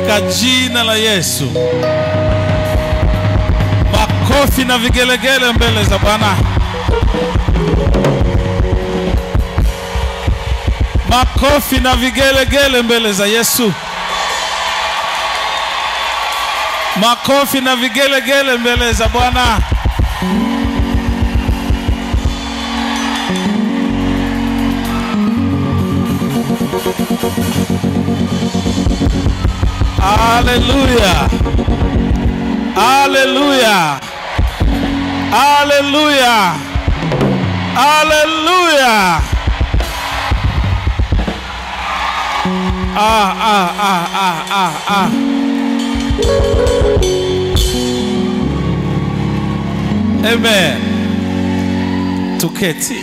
katika jina la Yesu. Makofi na vigelegele mbele za Bwana. Makofi na vigelegele mbele za Yesu. Makofi na vigelegele mbele za Bwana. Haleluya. Haleluya. Haleluya. Haleluya. Ah, ah, ah, ah, ah, ah. Amen. Tuketi.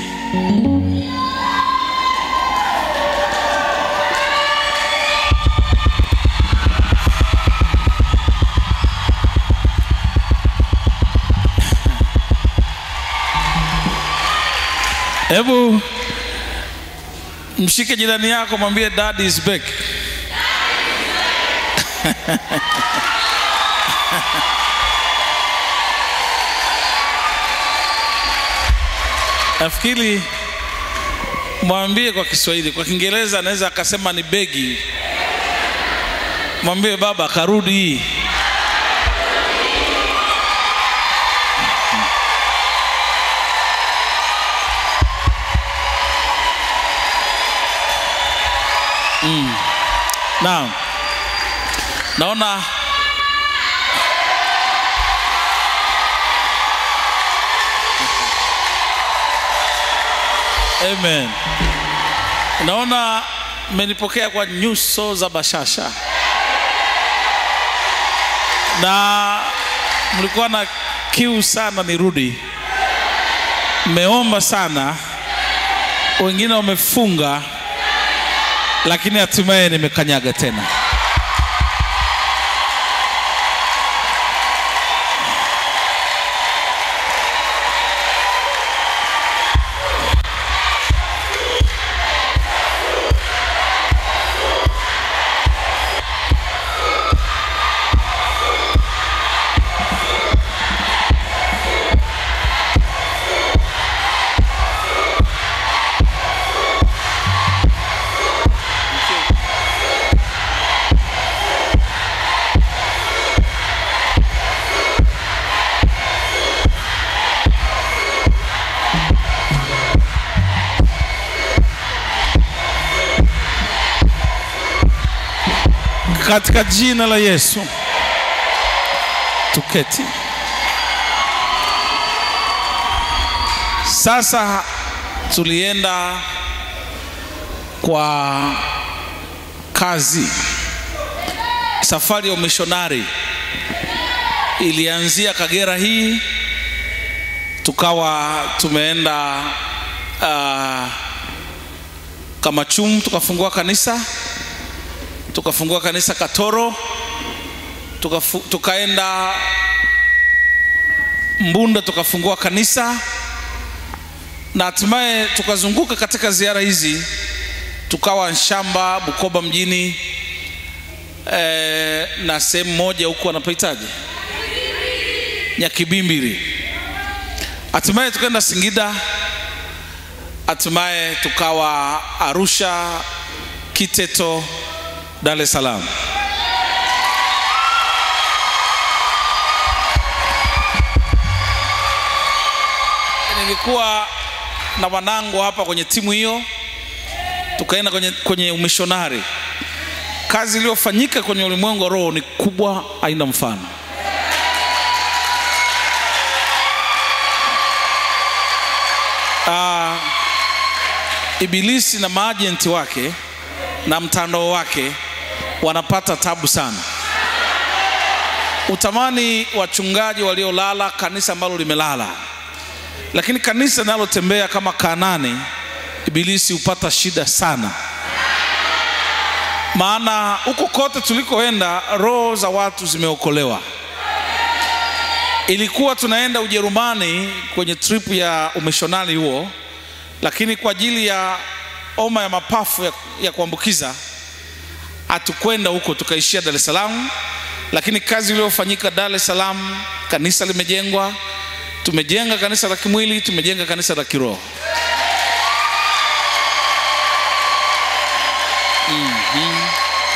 Hebu mshike jirani yako, mwambie daddy is back. Nafikiri mwambie kwa Kiswahili, kwa Kiingereza anaweza akasema ni begi. Mwambie baba karudi. Naam, naona Amen. Naona mmenipokea kwa nyuso za bashasha na mlikuwa na kiu sana nirudi, mmeomba sana, wengine wamefunga, lakini hatimaye nimekanyaga tena. Katika jina la Yesu, tuketi. Sasa tulienda kwa kazi, safari ya umishonari ilianzia Kagera hii, tukawa tumeenda uh, Kamachum tukafungua kanisa tukafungua kanisa Katoro, tukafu, tukaenda Mbunda tukafungua kanisa na hatimaye tukazunguka katika ziara hizi, tukawa Nshamba, Bukoba mjini e, na sehemu moja huku wanapaitaje Nyakibimbili, hatimaye tukaenda Singida, hatimaye tukawa Arusha, Kiteto, Dar es Salaam. Nilikuwa na wanangu hapa kwenye timu hiyo, tukaenda kwenye, kwenye umishonari. Kazi iliyofanyika kwenye ulimwengu wa roho ni kubwa, haina mfano. Uh, Ibilisi na maajenti wake na mtandao wake wanapata tabu sana. Utamani wachungaji waliolala, kanisa ambalo limelala, lakini kanisa linalotembea kama Kanani, ibilisi hupata shida sana, maana huko kote tulikoenda roho za watu zimeokolewa. Ilikuwa tunaenda Ujerumani kwenye trip ya umishonari huo, lakini kwa ajili ya homa ya mapafu ya, ya kuambukiza hatukwenda huko tukaishia Dar es Salaam, lakini kazi iliyofanyika Dar es Salaam, kanisa limejengwa, tumejenga kanisa la kimwili, tumejenga kanisa la kiroho. Mhm.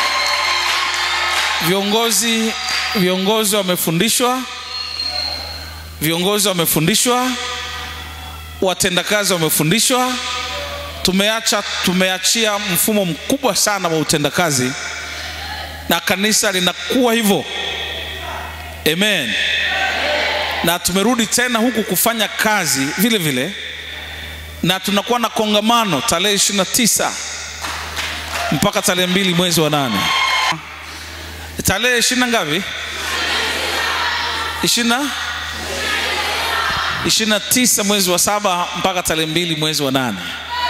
Viongozi viongozi wamefundishwa, viongozi wamefundishwa, watendakazi wamefundishwa. Tumeacha, tumeachia mfumo mkubwa sana wa utendakazi na kanisa linakuwa hivyo. Amen. Na tumerudi tena huku kufanya kazi vile vile, na tunakuwa na kongamano tarehe ishirini na tisa mpaka tarehe mbili mwezi wa nane tarehe ishirini na ngapi? ishirini na ishirini na tisa mwezi wa saba mpaka tarehe mbili mwezi wa nane.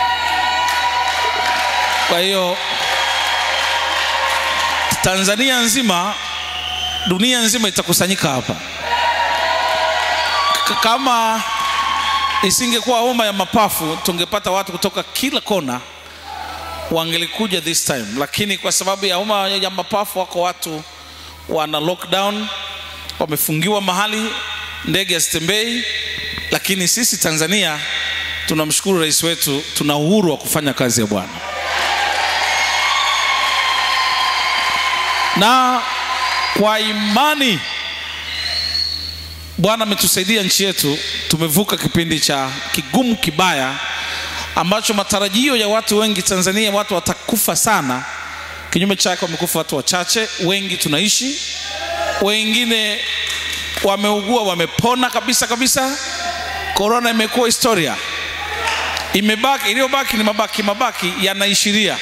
Kwa hiyo Tanzania nzima, dunia nzima itakusanyika hapa. K- Kama isingekuwa homa ya mapafu, tungepata watu kutoka kila kona wangelikuja this time, lakini kwa sababu ya homa ya mapafu wako watu wana lockdown, wamefungiwa mahali, ndege hazitembei. Lakini sisi Tanzania tunamshukuru rais wetu, tuna uhuru wa kufanya kazi ya Bwana na kwa imani Bwana ametusaidia nchi yetu, tumevuka kipindi cha kigumu kibaya ambacho matarajio ya watu wengi Tanzania, watu watakufa sana. Kinyume chake, wamekufa watu wachache, wengi tunaishi, wengine wameugua, wamepona kabisa kabisa. Korona imekuwa historia, imebaki, iliyobaki ni mabaki, mabaki yanaishiria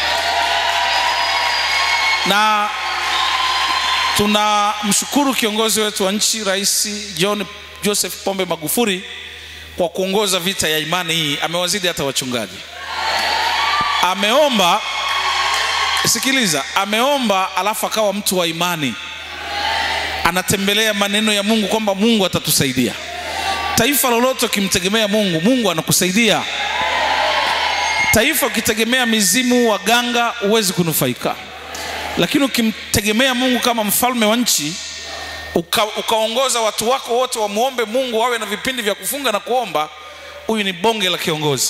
na tunamshukuru kiongozi wetu wa nchi Rais John Joseph Pombe Magufuli kwa kuongoza vita ya imani hii. Amewazidi hata wachungaji. Ameomba, sikiliza, ameomba alafu akawa mtu wa imani, anatembelea maneno ya Mungu kwamba Mungu atatusaidia. Taifa lolote ukimtegemea Mungu, Mungu anakusaidia. Taifa ukitegemea mizimu, waganga, huwezi kunufaika lakini ukimtegemea Mungu kama mfalme wa nchi uka, ukaongoza watu wako wote wamwombe Mungu, wawe na vipindi vya kufunga na kuomba, huyu ni bonge la kiongozi.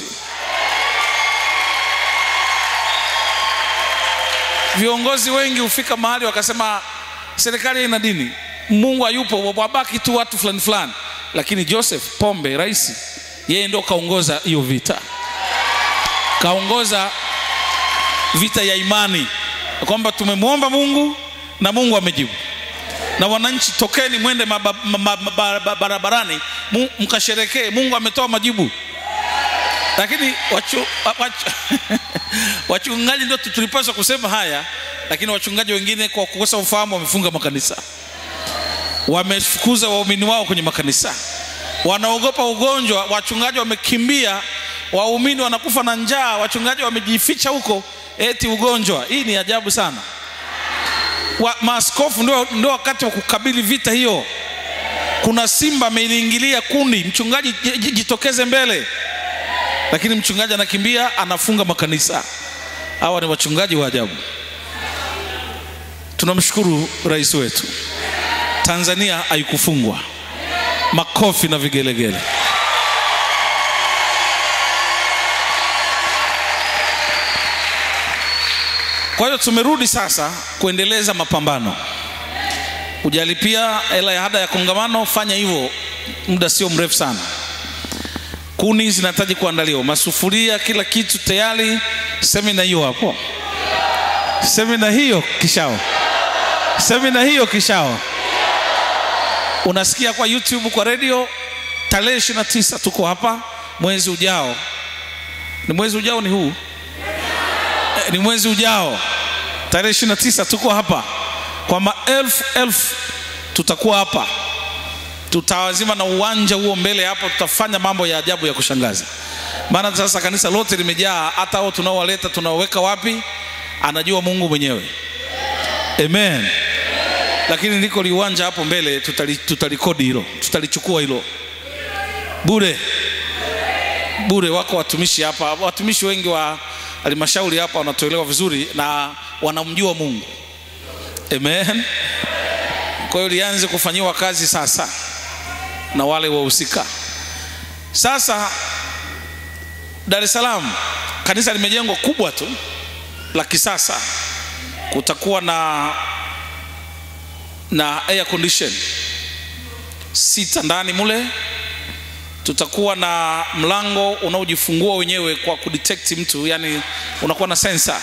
Viongozi wengi hufika mahali wakasema serikali ina dini, Mungu hayupo, wabaki tu watu fulani fulani. Lakini Joseph Pombe, rais, yeye ndo kaongoza hiyo vita, kaongoza vita ya imani kwamba tumemwomba Mungu na Mungu amejibu. Na wananchi, tokeni mwende maba- ma- ma- ma- ba- barabarani mu- mkasherekee, Mungu ametoa majibu. Lakini wachu, wachu, wachungaji ndio tu- tulipaswa kusema haya, lakini wachungaji wengine kwa kukosa ufahamu wamefunga makanisa, wamefukuza waumini wao kwenye makanisa, wanaogopa ugonjwa. Wachungaji wamekimbia, waumini wanakufa na njaa, wachungaji wamejificha huko eti ugonjwa. Hii ni ajabu sana. Wa, maaskofu ndio, ndio wakati wa kukabili vita hiyo. Kuna simba ameliingilia kundi, mchungaji j- j- jitokeze mbele, lakini mchungaji anakimbia, anafunga makanisa. Hawa ni wachungaji wa ajabu. Tunamshukuru rais wetu, Tanzania haikufungwa. Makofi na vigelegele. Kwa hiyo tumerudi sasa kuendeleza mapambano. Hujalipia hela ya ada ya kongamano, fanya hivyo, muda sio mrefu sana. Kuni zinahitaji kuandaliwa, masufuria, kila kitu tayari. Semina hiyo hapo, semina hiyo kishao, semina hiyo kishao. Unasikia kwa YouTube, kwa radio, tarehe 29 tuko hapa, mwezi ujao. Ni mwezi ujao, ni huu Eh, ni mwezi ujao tarehe 29 tuko hapa kwa maelfu elfu, tutakuwa hapa, tutawazima na uwanja huo mbele hapo, tutafanya mambo ya ajabu ya kushangaza. Maana sasa kanisa lote limejaa, hata hao tunaowaleta tunaoweka wapi, anajua Mungu mwenyewe. Amen. Lakini liko liwanja hapo mbele, tutali- tutalikodi hilo, tutalichukua hilo bure bure. Wako watumishi hapa, watumishi wengi wa halmashauri hapa wanatuelewa vizuri na wanamjua Mungu. Amen. Kwa hiyo lianze kufanyiwa kazi sasa na wale wahusika. Sasa Dar es Salaam kanisa limejengwa kubwa tu la kisasa, kutakuwa na na air condition sita ndani mule, tutakuwa na mlango unaojifungua wenyewe kwa kudetect mtu, yani unakuwa na sensor.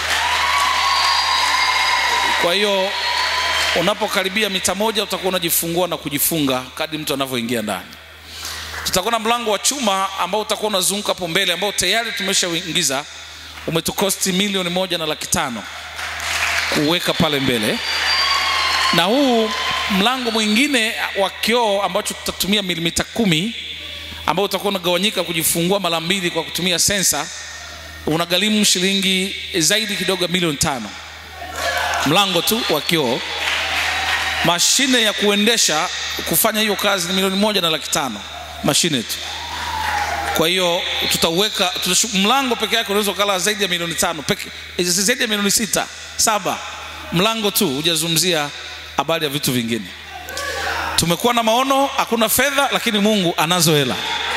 Kwa hiyo unapokaribia mita moja utakuwa unajifungua na kujifunga kadri mtu anavyoingia ndani. Tutakuwa na mlango wa chuma ambao utakuwa unazunguka hapo mbele, ambao tayari tumeshauingiza, umetukosti milioni moja na laki tano kuweka pale mbele, na huu mlango mwingine wa kioo ambacho tutatumia milimita kumi ambao utakuwa unagawanyika kujifungua mara mbili kwa kutumia sensa, unagharimu shilingi zaidi kidogo ya milioni tano mlango tu wa kioo. Mashine ya kuendesha kufanya hiyo kazi ni milioni moja na laki tano mashine tu. Kwa hiyo tutauweka tutashu, mlango peke yake unaweza kala zaidi ya milioni tano peke, zaidi ya milioni sita saba, mlango tu, hujazungumzia habari ya vitu vingine. Tumekuwa na maono, hakuna fedha, lakini Mungu anazo hela,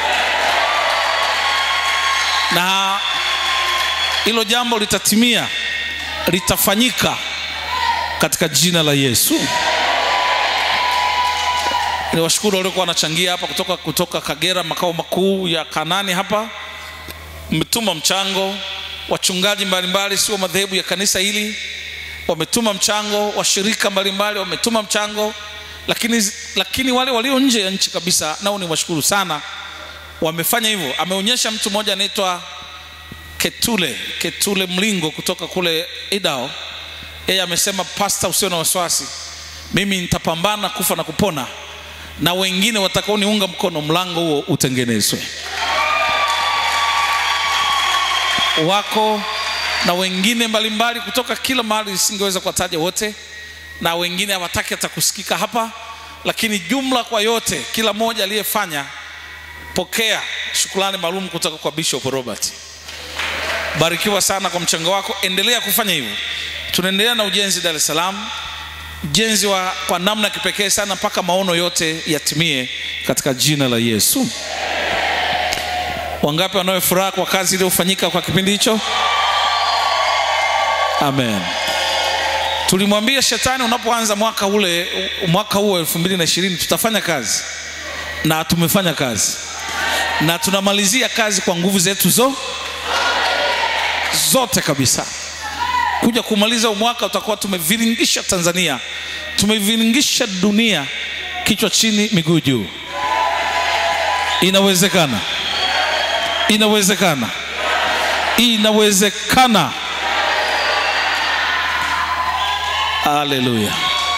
na hilo jambo litatimia, litafanyika katika jina la Yesu. Ni washukuru waliokuwa wanachangia hapa kutoka, kutoka Kagera, makao makuu ya Kanani hapa, mmetuma mchango. Wachungaji mbalimbali, sio madhehebu ya kanisa hili, wametuma mchango. Washirika mbalimbali wametuma mchango, lakini, lakini wale walio nje ya nchi kabisa, nao ni washukuru sana, wamefanya hivyo. Ameonyesha mtu mmoja anaitwa Ketule Ketule Mlingo kutoka kule Idao yeye amesema pasta, usio na wasiwasi, mimi nitapambana kufa na kupona, na wengine watakaoniunga mkono, mlango huo utengenezwe. Wako na wengine mbalimbali kutoka kila mahali, singeweza kuwataja wote, na wengine hawataki hata kusikika hapa, lakini jumla kwa yote, kila mmoja aliyefanya, pokea shukrani maalum kutoka kwa Bishop Robert. Barikiwa sana kwa mchango wako, endelea kufanya hivyo. Tunaendelea na ujenzi Dar es Salaam, ujenzi wa kwa namna ya kipekee sana mpaka maono yote yatimie katika jina la Yesu. Wangapi wanayo furaha kwa kazi iliyofanyika kwa kipindi hicho? Amen. Tulimwambia shetani, unapoanza mwaka ule mwaka huu elfu mbili na ishirini tutafanya kazi, na tumefanya kazi, na tunamalizia kazi kwa nguvu zetu zo zote kabisa kuja kumaliza mwaka utakuwa tumeviringisha Tanzania, tumeviringisha dunia, kichwa chini, miguu juu. Inawezekana, inawezekana, inawezekana. Haleluya!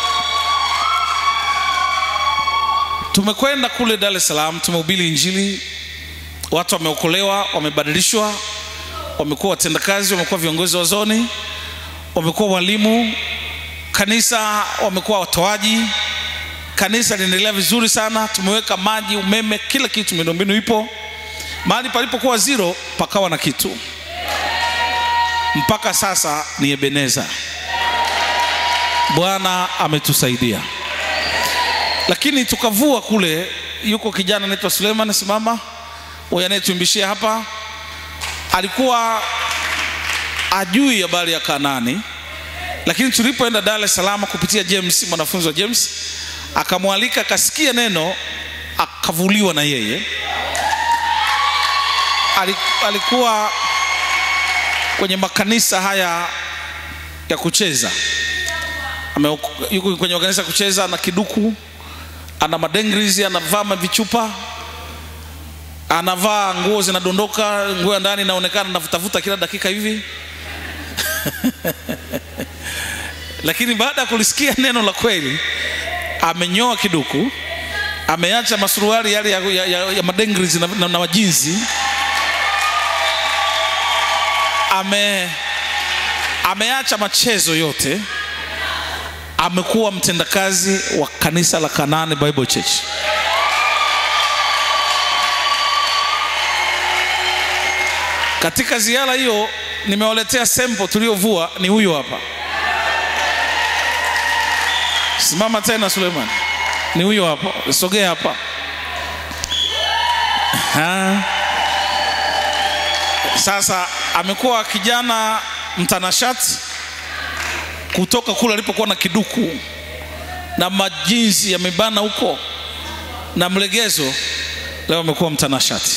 Tumekwenda kule Dar es Salaam, tumehubiri Injili, watu wameokolewa, wamebadilishwa, wamekuwa watendakazi, wamekuwa viongozi wa zoni wamekuwa walimu kanisa, wamekuwa watoaji. Kanisa linaendelea vizuri sana, tumeweka maji, umeme, kila kitu, miundombinu ipo. Mahali palipokuwa zero pakawa na kitu. Mpaka sasa ni Ebeneza. Bwana ametusaidia, lakini tukavua kule. Yuko kijana anaitwa Suleiman, simama, huyu anayetuimbishia hapa, alikuwa ajui habari ya Kanani, lakini tulipoenda Dar es Salaam kupitia James, mwanafunzi wa James, akamwalika akasikia neno, akavuliwa na yeye. Alikuwa kwenye makanisa haya ya kucheza, yuko kwenye makanisa ya kucheza, ana kiduku, ana madengrizi, anavaa mavichupa anavaa nguo zinadondoka, nguo ya ndani inaonekana navutavuta kila dakika hivi lakini baada ya kulisikia neno la kweli, amenyoa kiduku, ameacha masuruali yale ya, ya, ya, ya madengrizi na, na, na majinzi, ame ameacha machezo yote, amekuwa mtendakazi wa kanisa la Kanani Bible Church. Katika ziara hiyo nimewaletea sample tuliovua ni huyu hapa simama tena suleiman ni huyo hapa sogea hapa ha. sasa amekuwa kijana mtanashati kutoka kule alipokuwa na kiduku na majinsi yamebana huko na mlegezo leo amekuwa mtanashati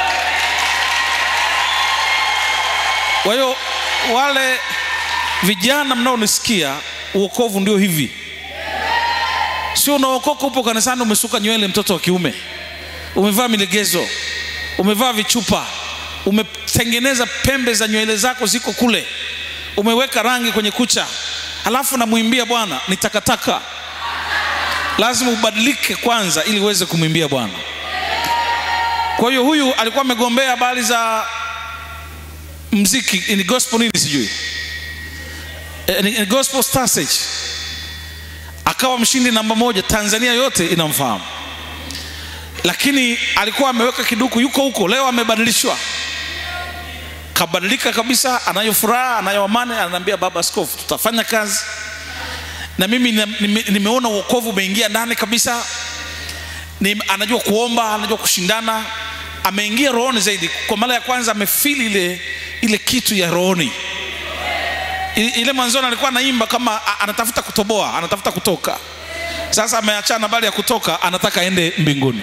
kwa hiyo wale vijana mnaonisikia uokovu ndio hivi sio unaokoka upo kanisani umesuka nywele mtoto wa kiume umevaa milegezo umevaa vichupa umetengeneza pembe za nywele zako ziko kule umeweka rangi kwenye kucha halafu namwimbia bwana ni takataka lazima ubadilike kwanza ili uweze kumwimbia bwana kwa hiyo huyu alikuwa amegombea habari za mziki ni gospel nini sijui e, ni, ni gospel star stage akawa mshindi namba moja tanzania yote inamfahamu lakini alikuwa ameweka kiduku yuko huko leo amebadilishwa kabadilika kabisa anayo furaha anayo amani ananiambia baba askofu tutafanya kazi na mimi nime, nime, nimeona uokovu umeingia ndani kabisa ni, anajua kuomba anajua kushindana ameingia rohoni zaidi kwa mara ya kwanza amefili ile ile kitu ya rohoni ile mwanzoni alikuwa anaimba kama a- anatafuta kutoboa anatafuta kutoka sasa ameachana bali ya kutoka anataka aende mbinguni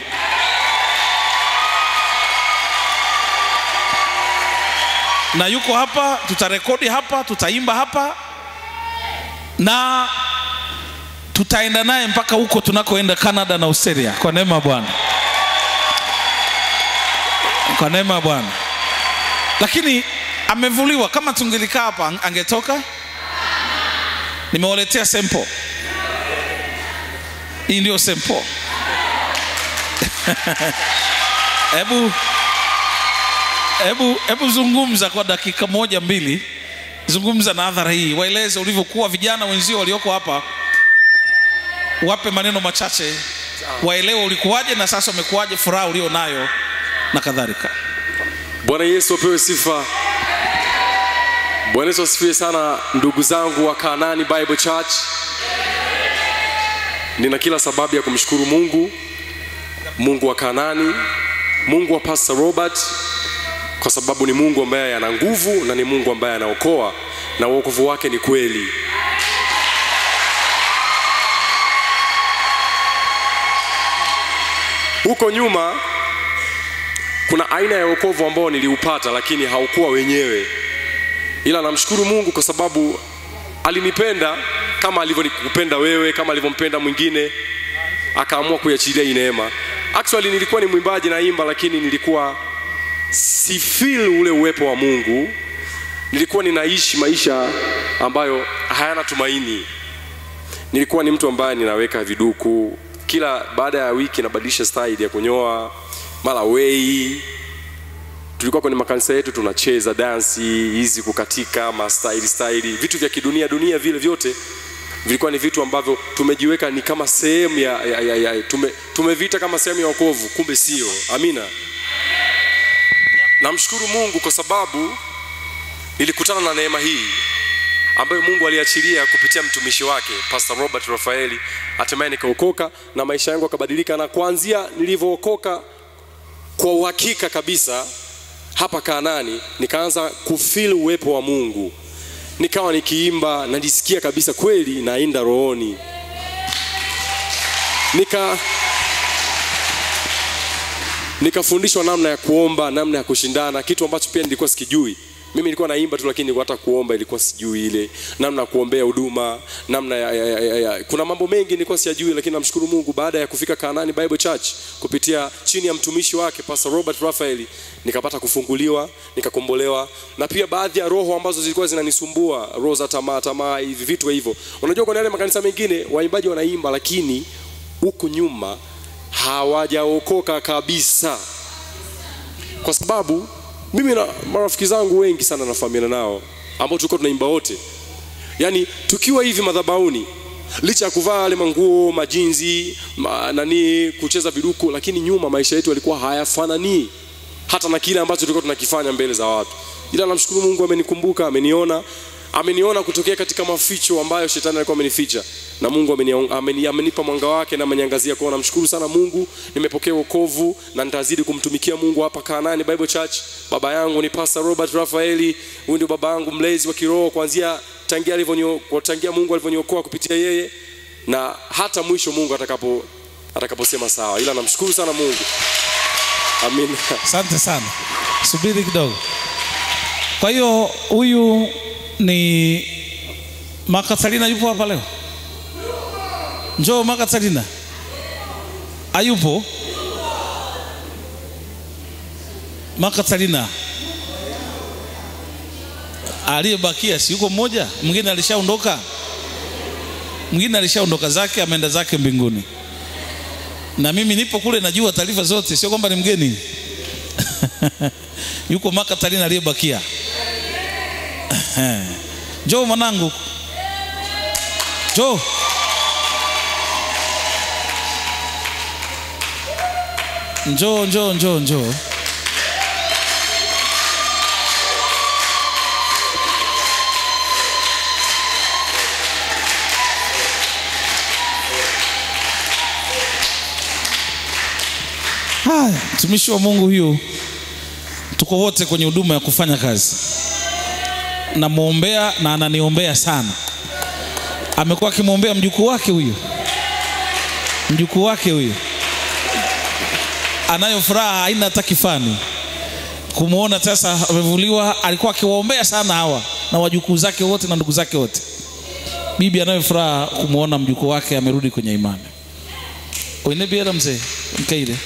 na yuko hapa tutarekodi hapa tutaimba hapa na tutaenda naye mpaka huko tunakoenda canada na australia kwa neema ya bwana kwa neema ya bwana lakini amevuliwa kama tungelikaa hapa ang- angetoka nimewaletea sample hii ndio sample hebu hebu hebu zungumza kwa dakika moja mbili zungumza na hadhara hii waeleze ulivyokuwa vijana wenzio walioko hapa wape maneno machache waelewe ulikuwaje na sasa umekuwaje furaha ulio nayo na kadhalika bwana yesu apewe sifa bwana yesu asifiwe sana ndugu zangu wa kanani bible church nina kila sababu ya kumshukuru mungu mungu wa kanani mungu wa pastor robert kwa sababu ni mungu ambaye ana nguvu na ni mungu ambaye anaokoa na uokovu wake ni kweli huko nyuma kuna aina ya wokovu ambao niliupata lakini haukuwa wenyewe ila namshukuru mungu kwa sababu alinipenda kama alivyokupenda wewe kama alivyompenda mwingine akaamua kuiachilia hii neema actually nilikuwa ni mwimbaji naimba lakini nilikuwa si feel ule uwepo wa mungu nilikuwa ninaishi maisha ambayo hayana tumaini nilikuwa ni mtu ambaye ninaweka viduku kila baada ya wiki nabadilisha style ya kunyoa mara wei tulikuwa kwenye makanisa yetu tunacheza dansi hizi kukatika mastaili staili vitu vya kidunia dunia vile vyote vilikuwa ni vitu ambavyo tumejiweka ni kama sehemu ya, ya, ya, ya tume, tumeviita kama sehemu ya wokovu kumbe sio amina namshukuru mungu kwa sababu nilikutana na neema hii ambayo mungu aliachilia kupitia mtumishi wake pastor robert rafaeli hatimaye nikaokoka na maisha yangu akabadilika na kuanzia nilivyookoka kwa uhakika kabisa hapa kanani nikaanza kufil uwepo wa mungu nikawa nikiimba najisikia kabisa kweli nainda rohoni nika nikafundishwa namna ya kuomba namna ya kushindana kitu ambacho pia nilikuwa sikijui mimi nilikuwa naimba tu lakini hata kuomba ilikuwa sijui ile namna ya kuombea huduma namna ya, ya, ya, ya, ya. kuna mambo mengi nilikuwa siyajui lakini namshukuru mungu baada ya kufika kanani bible church kupitia chini ya mtumishi wake pastor robert rafaeli nikapata kufunguliwa nikakombolewa na pia baadhi ya roho ambazo zilikuwa zinanisumbua roho za tamaa tamaa hivi vitu hivyo unajua kwenye yale makanisa mengine waimbaji wanaimba lakini huku nyuma hawajaokoka kabisa kwa sababu mimi na marafiki zangu wengi sana nafahamiana nao ambao tulikuwa tunaimba wote yaani tukiwa hivi madhabauni licha ya kuvaa yale manguo majinzi ma, nani kucheza viduku lakini nyuma maisha yetu yalikuwa hayafananii hata na kile ambacho tulikuwa tunakifanya mbele za watu ila namshukuru Mungu amenikumbuka, ameniona, ameniona kutokea katika maficho ambayo shetani alikuwa amenificha, na Mungu ameni, ameni, amenipa mwanga wake na ameniangazia kwao. Namshukuru sana Mungu, nimepokea wokovu na nitazidi kumtumikia Mungu hapa Kanaani Bible Church. Baba yangu ni Pastor Robert Rafaeli, huyu ndio baba yangu mlezi wa kiroho kuanzia tangia alivyonio tangia Mungu alivyoniokoa kupitia yeye na hata mwisho Mungu atakapo atakaposema sawa, ila namshukuru sana Mungu. Amina. Asante sana, subiri kidogo. Kwa hiyo huyu ni Makatalina, yupo hapa leo? Njoo Makatalina, ayupo Makatalina? Aliyebakia si yuko mmoja, mwingine alishaondoka, mwingine alishaondoka zake, ameenda zake mbinguni na mimi nipo kule, najua taarifa zote, sio kwamba ni mgeni yuko Makatalina aliyebakia. Njoo mwanangu, njoo. Njoo, njoo, njoo, njoo. Haya, mtumishi wa Mungu huyu, tuko wote kwenye huduma ya kufanya kazi. Namwombea na ananiombea sana. Amekuwa akimwombea mjukuu wake huyu, mjukuu wake huyu, anayo furaha haina hata kifani kumwona sasa amevuliwa. Alikuwa akiwaombea sana hawa na wajukuu zake wote na ndugu zake wote. Bibi anayo furaha kumwona mjukuu wake amerudi kwenye imani. Oinebiera mzee mkaire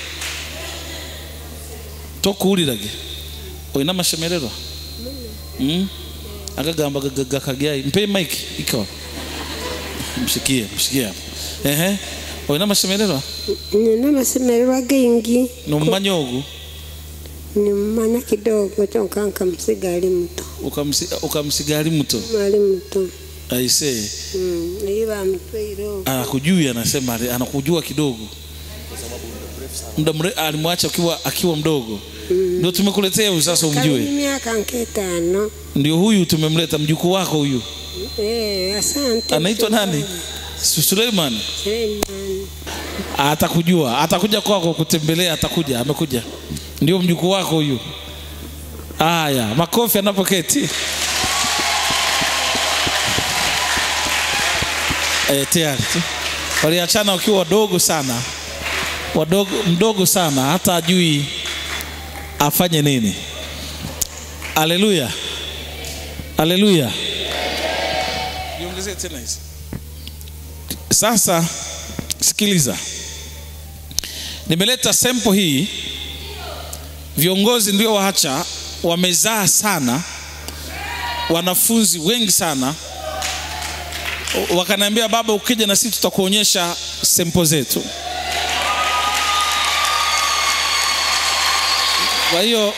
tokuwulirage olina amashemererwa mm? agagamba gakagyai mpe mike ikawa mshikie mshikie hapo ehe olina amashemererwa nina amasemererwa gengi nomumanya ogu nimumanya kidogo kyonka nkamusiga ali muto ukamsi- ukamsiga ali muto ali muto aisee Mm, naye bamutwaire okwo anakujui anasema ali- anakujua kidogo muda mre alimwacha akiwa akiwa mdogo ndio tumekuletea huyu sasa Kali umjue miaka nk'etaano ndio huyu tumemleta mjukuu wako huyu Eh, asante anaitwa nani Su- Suleiman Suleiman. atakujua atakuja kwako kutembelea atakuja amekuja ndio mjukuu wako huyu haya makofi anapoketi e, tayari tu. waliachana wakiwa wadogo sana wadogo mdogo sana hata ajui afanye nini haleluya haleluya niongezee tena hizi sasa sikiliza nimeleta sempo hii viongozi ndio waacha wamezaa sana wanafunzi wengi sana wakaniambia baba ukija na sisi tutakuonyesha sempo zetu kwa hiyo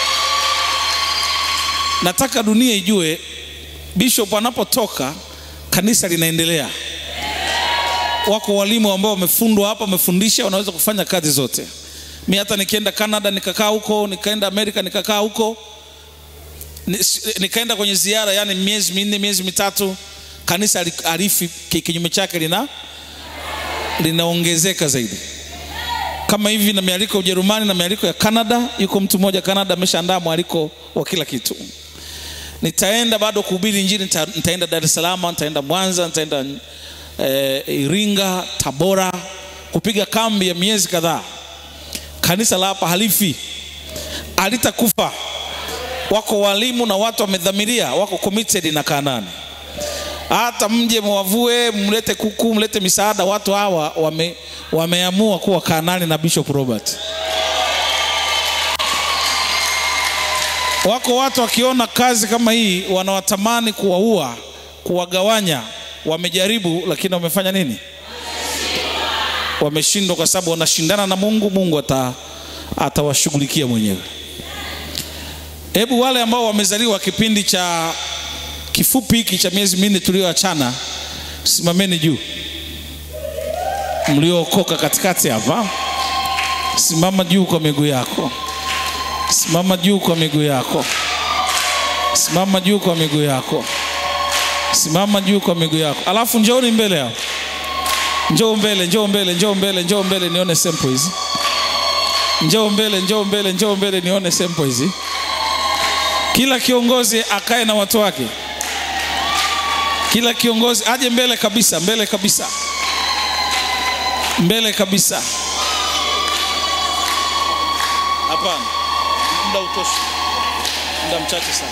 nataka dunia ijue bishop anapotoka kanisa linaendelea wako walimu ambao wamefundwa hapa wamefundisha wanaweza kufanya kazi zote mi hata nikienda canada nikakaa huko nikaenda amerika nikakaa huko Ni- nikaenda kwenye ziara yani miezi minne miezi mitatu kanisa ali- arifi ki- kinyume chake lina linaongezeka zaidi kama hivi na mialiko ya ujerumani na mialiko ya canada yuko mtu mmoja canada ameshaandaa mwaliko wa kila kitu nitaenda bado kuhubiri injili nita, nitaenda dar es salaam nitaenda mwanza nitaenda eh, iringa tabora kupiga kambi ya miezi kadhaa kanisa la hapa halifi halitakufa wako walimu na watu wamedhamiria wako committed na kanani hata mje mwavue mlete kuku mlete misaada watu hawa wame, wameamua kuwa kanani na bishop robert wako watu wakiona kazi kama hii wanawatamani kuwaua kuwagawanya wamejaribu lakini wamefanya nini wameshindwa kwa sababu wanashindana na mungu mungu ata atawashughulikia mwenyewe hebu wale ambao wamezaliwa kipindi cha kifupi hiki cha miezi minne tulioachana simameni juu mliookoka katikati hapa simama juu kwa miguu yako simama juu kwa miguu yako Simama juu kwa miguu yako, simama juu kwa miguu yako, alafu njooni mbele hapo. Njoo mbele, njoo mbele, njoo mbele, njoo mbele nione sample hizi. Njoo mbele, njoo mbele, njoo mbele nione sample hizi. Kila kiongozi akae na watu wake. Kila kiongozi aje mbele kabisa, mbele kabisa, mbele kabisa. Hapana, muda utoshi, muda mchache sana.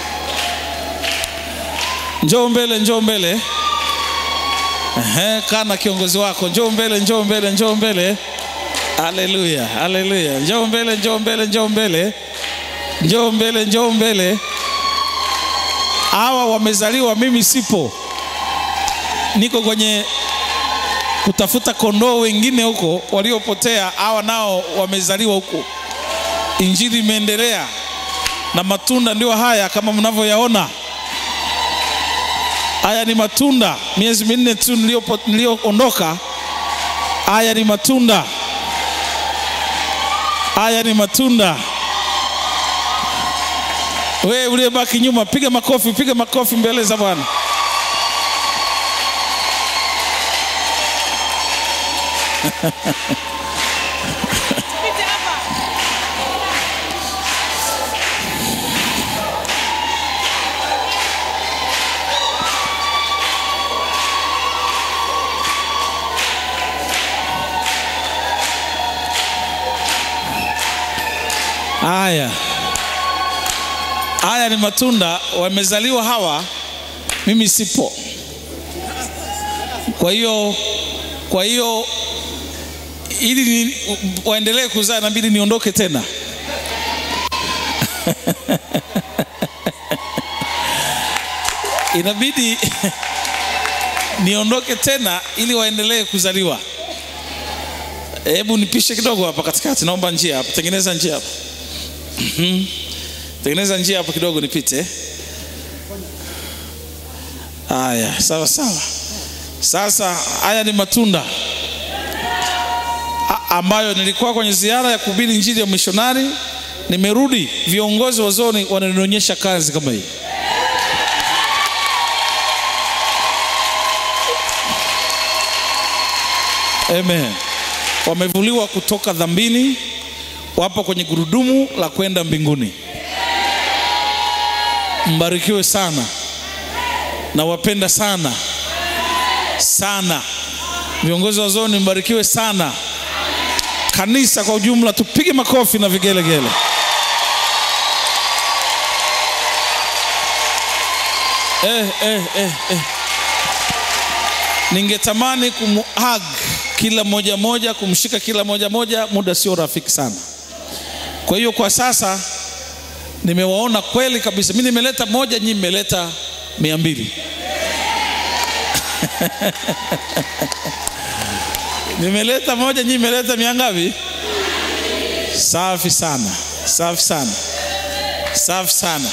Njoo mbele, njoo mbele. Ehe, kaa na kiongozi wako. Njoo mbele, njoo mbele, njoo mbele. Haleluya, haleluya. Njoo mbele, njoo mbele, njoo mbele, njoo mbele, njoo mbele. Hawa wamezaliwa, mimi sipo, niko kwenye kutafuta kondoo wengine huko waliopotea. Hawa nao wamezaliwa huko, injili imeendelea na matunda ndio haya kama mnavyoyaona. Haya ni matunda, miezi minne tu niliyopo- niliyoondoka. Haya ni matunda, haya ni matunda. Wewe uliyebaki nyuma, piga makofi, piga makofi mbele za Bwana. Haya, haya ni matunda, wamezaliwa hawa, mimi sipo. Kwa hiyo, kwa hiyo ili ni, waendelee kuzaa inabidi niondoke tena. inabidi niondoke tena ili waendelee kuzaliwa. Hebu nipishe kidogo hapa katikati, naomba njia hapa, tengeneza njia hapa. Mhm. Tengeneza njia hapo kidogo nipite. Haya, sawa sawa. Sasa haya ni matunda A- ambayo nilikuwa kwenye ziara ya kuhubiri injili ya mishonari, nimerudi, viongozi wa zoni wananionyesha kazi kama hii. Amen. Wamevuliwa kutoka dhambini, wapo kwenye gurudumu la kwenda mbinguni. Mbarikiwe sana, nawapenda sana sana. Viongozi wa zoni, mbarikiwe sana. Kanisa kwa ujumla, tupige makofi na vigelegele. Eh, eh, eh, eh. Ningetamani kumhug kila moja moja, kumshika kila moja moja, muda sio rafiki sana. Kwa hiyo kwa sasa nimewaona kweli kabisa. Mimi nimeleta moja, nyinyi mmeleta mia mbili. nimeleta moja, nyinyi mmeleta mia ngapi? Safi sana, safi sana, safi sana.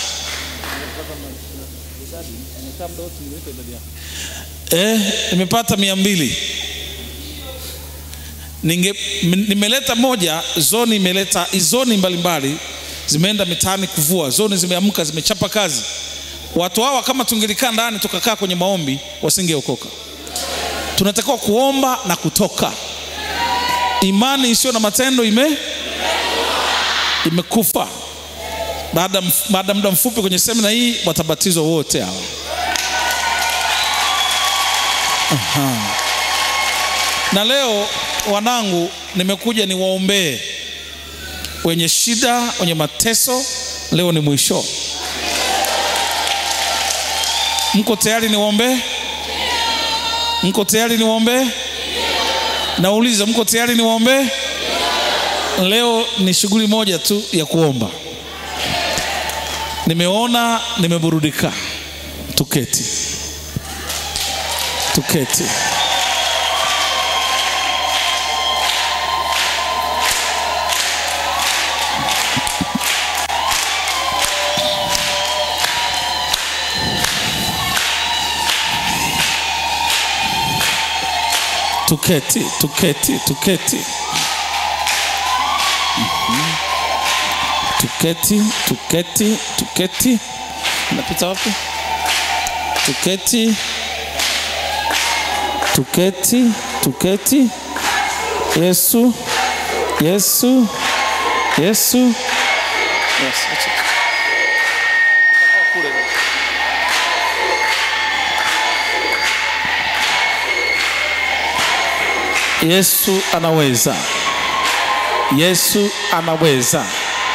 Eh, nimepata mia mbili. Ninge, m- nimeleta moja, zoni imeleta zoni mbalimbali zimeenda mitaani kuvua, zoni zimeamka, zimechapa kazi. Watu hawa kama tungelikaa ndani tukakaa kwenye maombi, wasingeokoka. Tunatakiwa kuomba na kutoka. Imani isiyo na matendo ime imekufa. Baada mf- baada ya muda mfupi kwenye semina hii watabatizwa wote hawa. Na leo wanangu, nimekuja niwaombee wenye shida, wenye mateso. Leo ni mwisho. Mko tayari niwaombee? Mko tayari niwaombee? Nauliza, mko tayari niwaombee? Leo ni shughuli moja tu ya kuomba. Nimeona, nimeburudika. Tuketi, tuketi. Tuketi, tuketi, tuketi. Mhm. Tuketi, tuketi, tuketi. napita wapi tuketi tuketi tuketi yesu yesu yesu yes, acha. Utakuwa kule. yesu anaweza yesu anaweza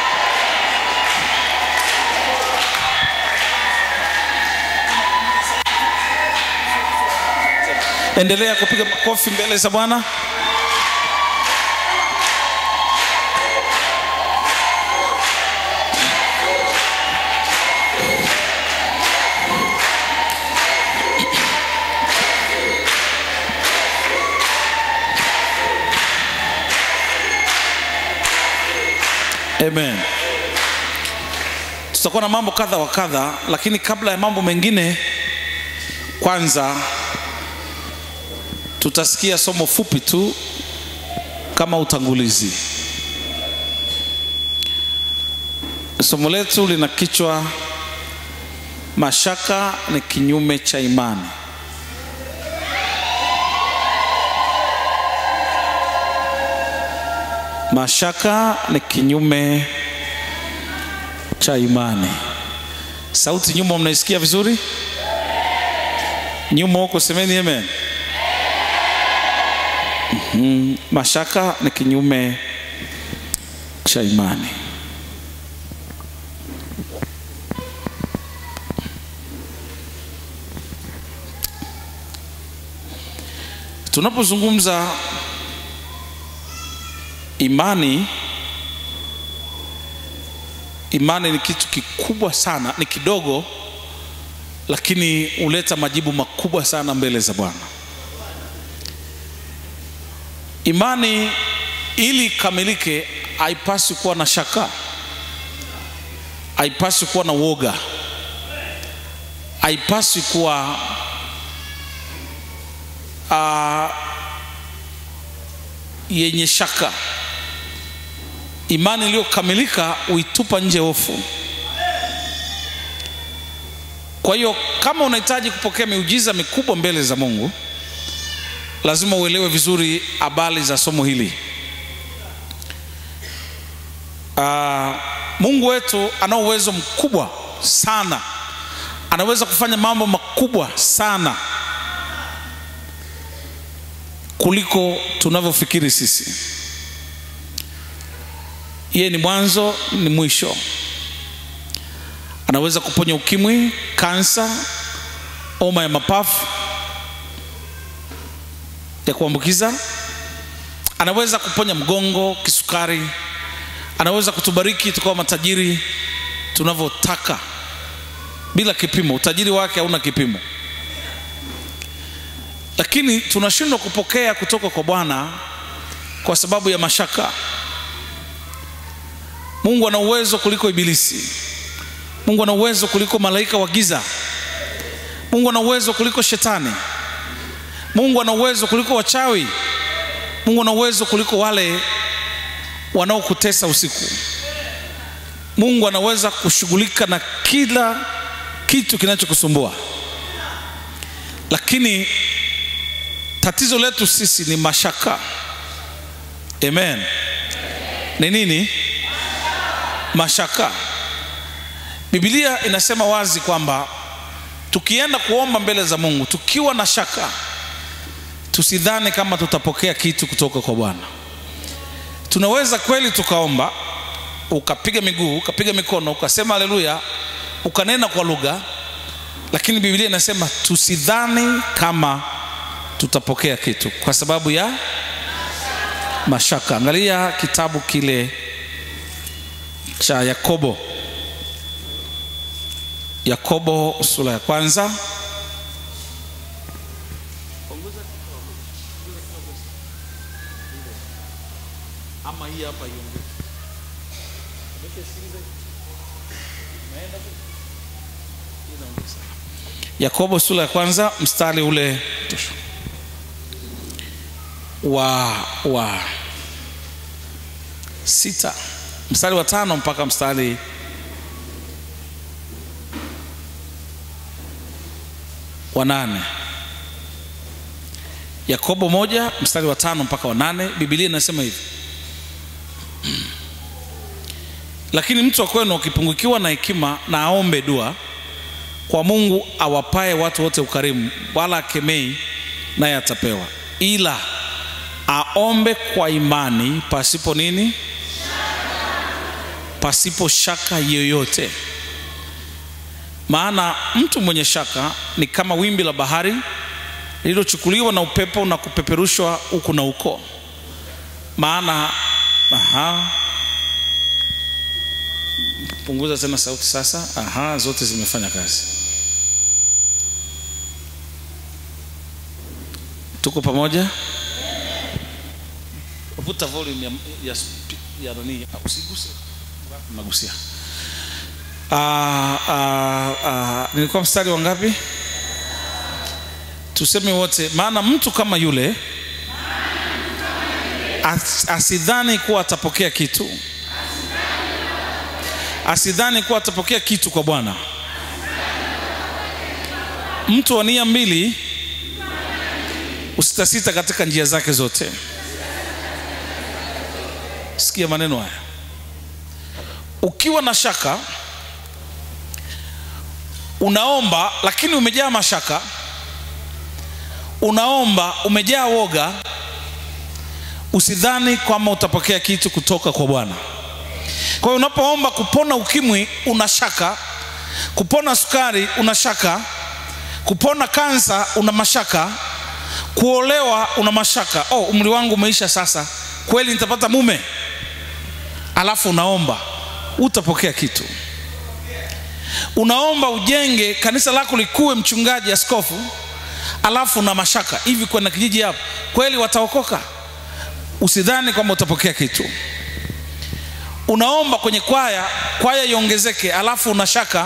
endelea kupiga makofi mbele za bwana amen tutakuwa na mambo kadha wa kadha lakini kabla ya mambo mengine kwanza tutasikia somo fupi tu kama utangulizi somo letu lina kichwa mashaka ni kinyume cha imani mashaka ni kinyume cha imani sauti nyuma mnaisikia vizuri nyuma huko semeni amen mm, mashaka ni kinyume cha imani tunapozungumza imani imani ni kitu kikubwa sana ni kidogo lakini huleta majibu makubwa sana mbele za bwana imani ili ikamilike haipaswi kuwa na shaka haipaswi kuwa na woga haipaswi kuwa uh, yenye shaka imani iliyokamilika huitupa nje hofu kwa hiyo kama unahitaji kupokea miujiza mikubwa mbele za mungu lazima uelewe vizuri habari za somo hili uh, mungu wetu ana uwezo mkubwa sana anaweza kufanya mambo makubwa sana kuliko tunavyofikiri sisi yeye ni mwanzo ni mwisho anaweza kuponya ukimwi kansa homa ya mapafu ya kuambukiza anaweza kuponya mgongo kisukari anaweza kutubariki tukawa matajiri tunavyotaka bila kipimo utajiri wake hauna kipimo lakini tunashindwa kupokea kutoka kwa bwana kwa sababu ya mashaka mungu ana uwezo kuliko ibilisi mungu ana uwezo kuliko malaika wa giza mungu ana uwezo kuliko shetani mungu ana uwezo kuliko wachawi mungu ana uwezo kuliko wale wanaokutesa usiku mungu anaweza kushughulika na kila kitu kinachokusumbua lakini tatizo letu sisi ni mashaka amen ni nini mashaka bibilia inasema wazi kwamba tukienda kuomba mbele za mungu tukiwa na shaka tusidhani kama tutapokea kitu kutoka kwa bwana tunaweza kweli tukaomba ukapiga miguu ukapiga mikono ukasema haleluya ukanena kwa lugha lakini bibilia inasema tusidhani kama tutapokea kitu kwa sababu ya mashaka angalia kitabu kile cha yakobo yakobo sura ya kwanza ama hii hapa iongeze yakobo sura ya kwanza mstari ule wa wa sita mstari wa tano mpaka mstari wa nane yakobo moja mstari wa tano mpaka wa nane bibilia inasema hivi lakini mtu wa kwenu akipungukiwa na hekima na aombe dua kwa mungu awapaye watu wote ukarimu wala akemei naye atapewa ila aombe kwa imani pasipo nini pasipo shaka yoyote maana mtu mwenye shaka ni kama wimbi la bahari lililochukuliwa na upepo na kupeperushwa huku na huko maana aha punguza tena sauti sasa aha zote zimefanya kazi tuko pamoja vuta volume ya, ya, ya nani usiguse nagusia ah, ah, ah, nilikuwa mstari wa ngapi tuseme wote maana mtu kama yule as, asidhani kuwa atapokea kitu asidhani kuwa atapokea kitu kwa bwana mtu wa nia mbili usitasita katika njia zake zote sikia maneno haya ukiwa na shaka unaomba lakini umejaa mashaka unaomba umejaa woga usidhani kwamba utapokea kitu kutoka kwa bwana kwa hiyo unapoomba kupona ukimwi una shaka kupona sukari una shaka kupona kansa una mashaka kuolewa una mashaka oh umri wangu umeisha sasa kweli nitapata mume alafu unaomba utapokea kitu unaomba ujenge kanisa lako likuwe mchungaji askofu alafu na mashaka hivi kwenda kijiji hapo kweli wataokoka usidhani kwamba utapokea kitu unaomba kwenye kwaya kwaya iongezeke alafu una shaka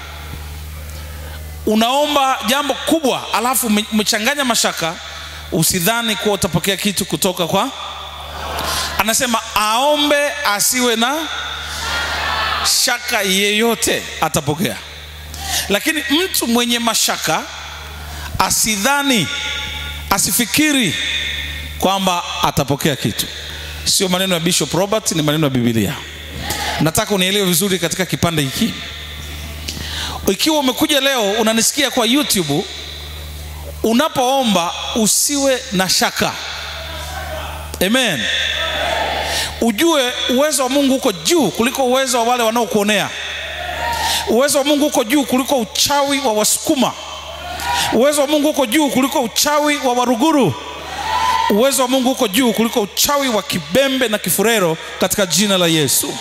unaomba jambo kubwa alafu ume- umechanganya mashaka usidhani kuwa utapokea kitu kutoka kwa anasema aombe asiwe na shaka yeyote atapokea lakini mtu mwenye mashaka asidhani asifikiri kwamba atapokea kitu sio maneno ya bishop robert ni maneno ya bibilia nataka unielewe vizuri katika kipande hiki ikiwa umekuja leo unanisikia kwa youtube unapoomba usiwe na shaka amen ujue uwezo wa mungu uko juu kuliko uwezo wa wale wanaokuonea uwezo wa mungu uko juu kuliko uchawi wa wasukuma uwezo wa mungu uko juu kuliko uchawi wa waruguru uwezo wa mungu uko juu kuliko uchawi wa kibembe na kifurero katika jina la yesu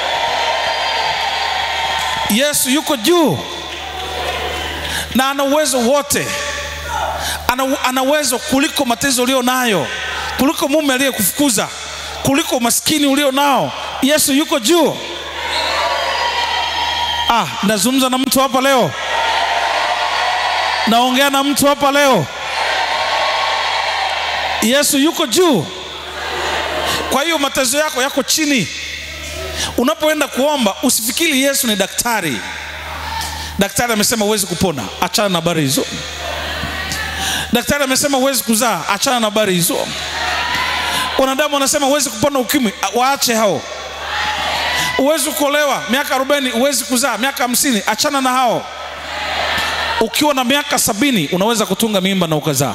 yesu yuko juu na ana uwezo wote ana, ana uwezo kuliko matezo ulio nayo kuliko mume aliyekufukuza kuliko umaskini ulio nao yesu yuko juu ah, nazungumza na mtu hapa leo naongea na mtu hapa leo yesu yuko juu kwa hiyo matezo yako yako chini unapoenda kuomba usifikiri yesu ni daktari daktari amesema huwezi kupona achana na habari hizo daktari amesema huwezi kuzaa achana na habari hizo wanadamu wanasema huwezi kupona ukimwi a- waache hao huwezi kuolewa miaka 40 huwezi kuzaa miaka hamsini achana na hao ukiwa na miaka sabini unaweza kutunga mimba na ukazaa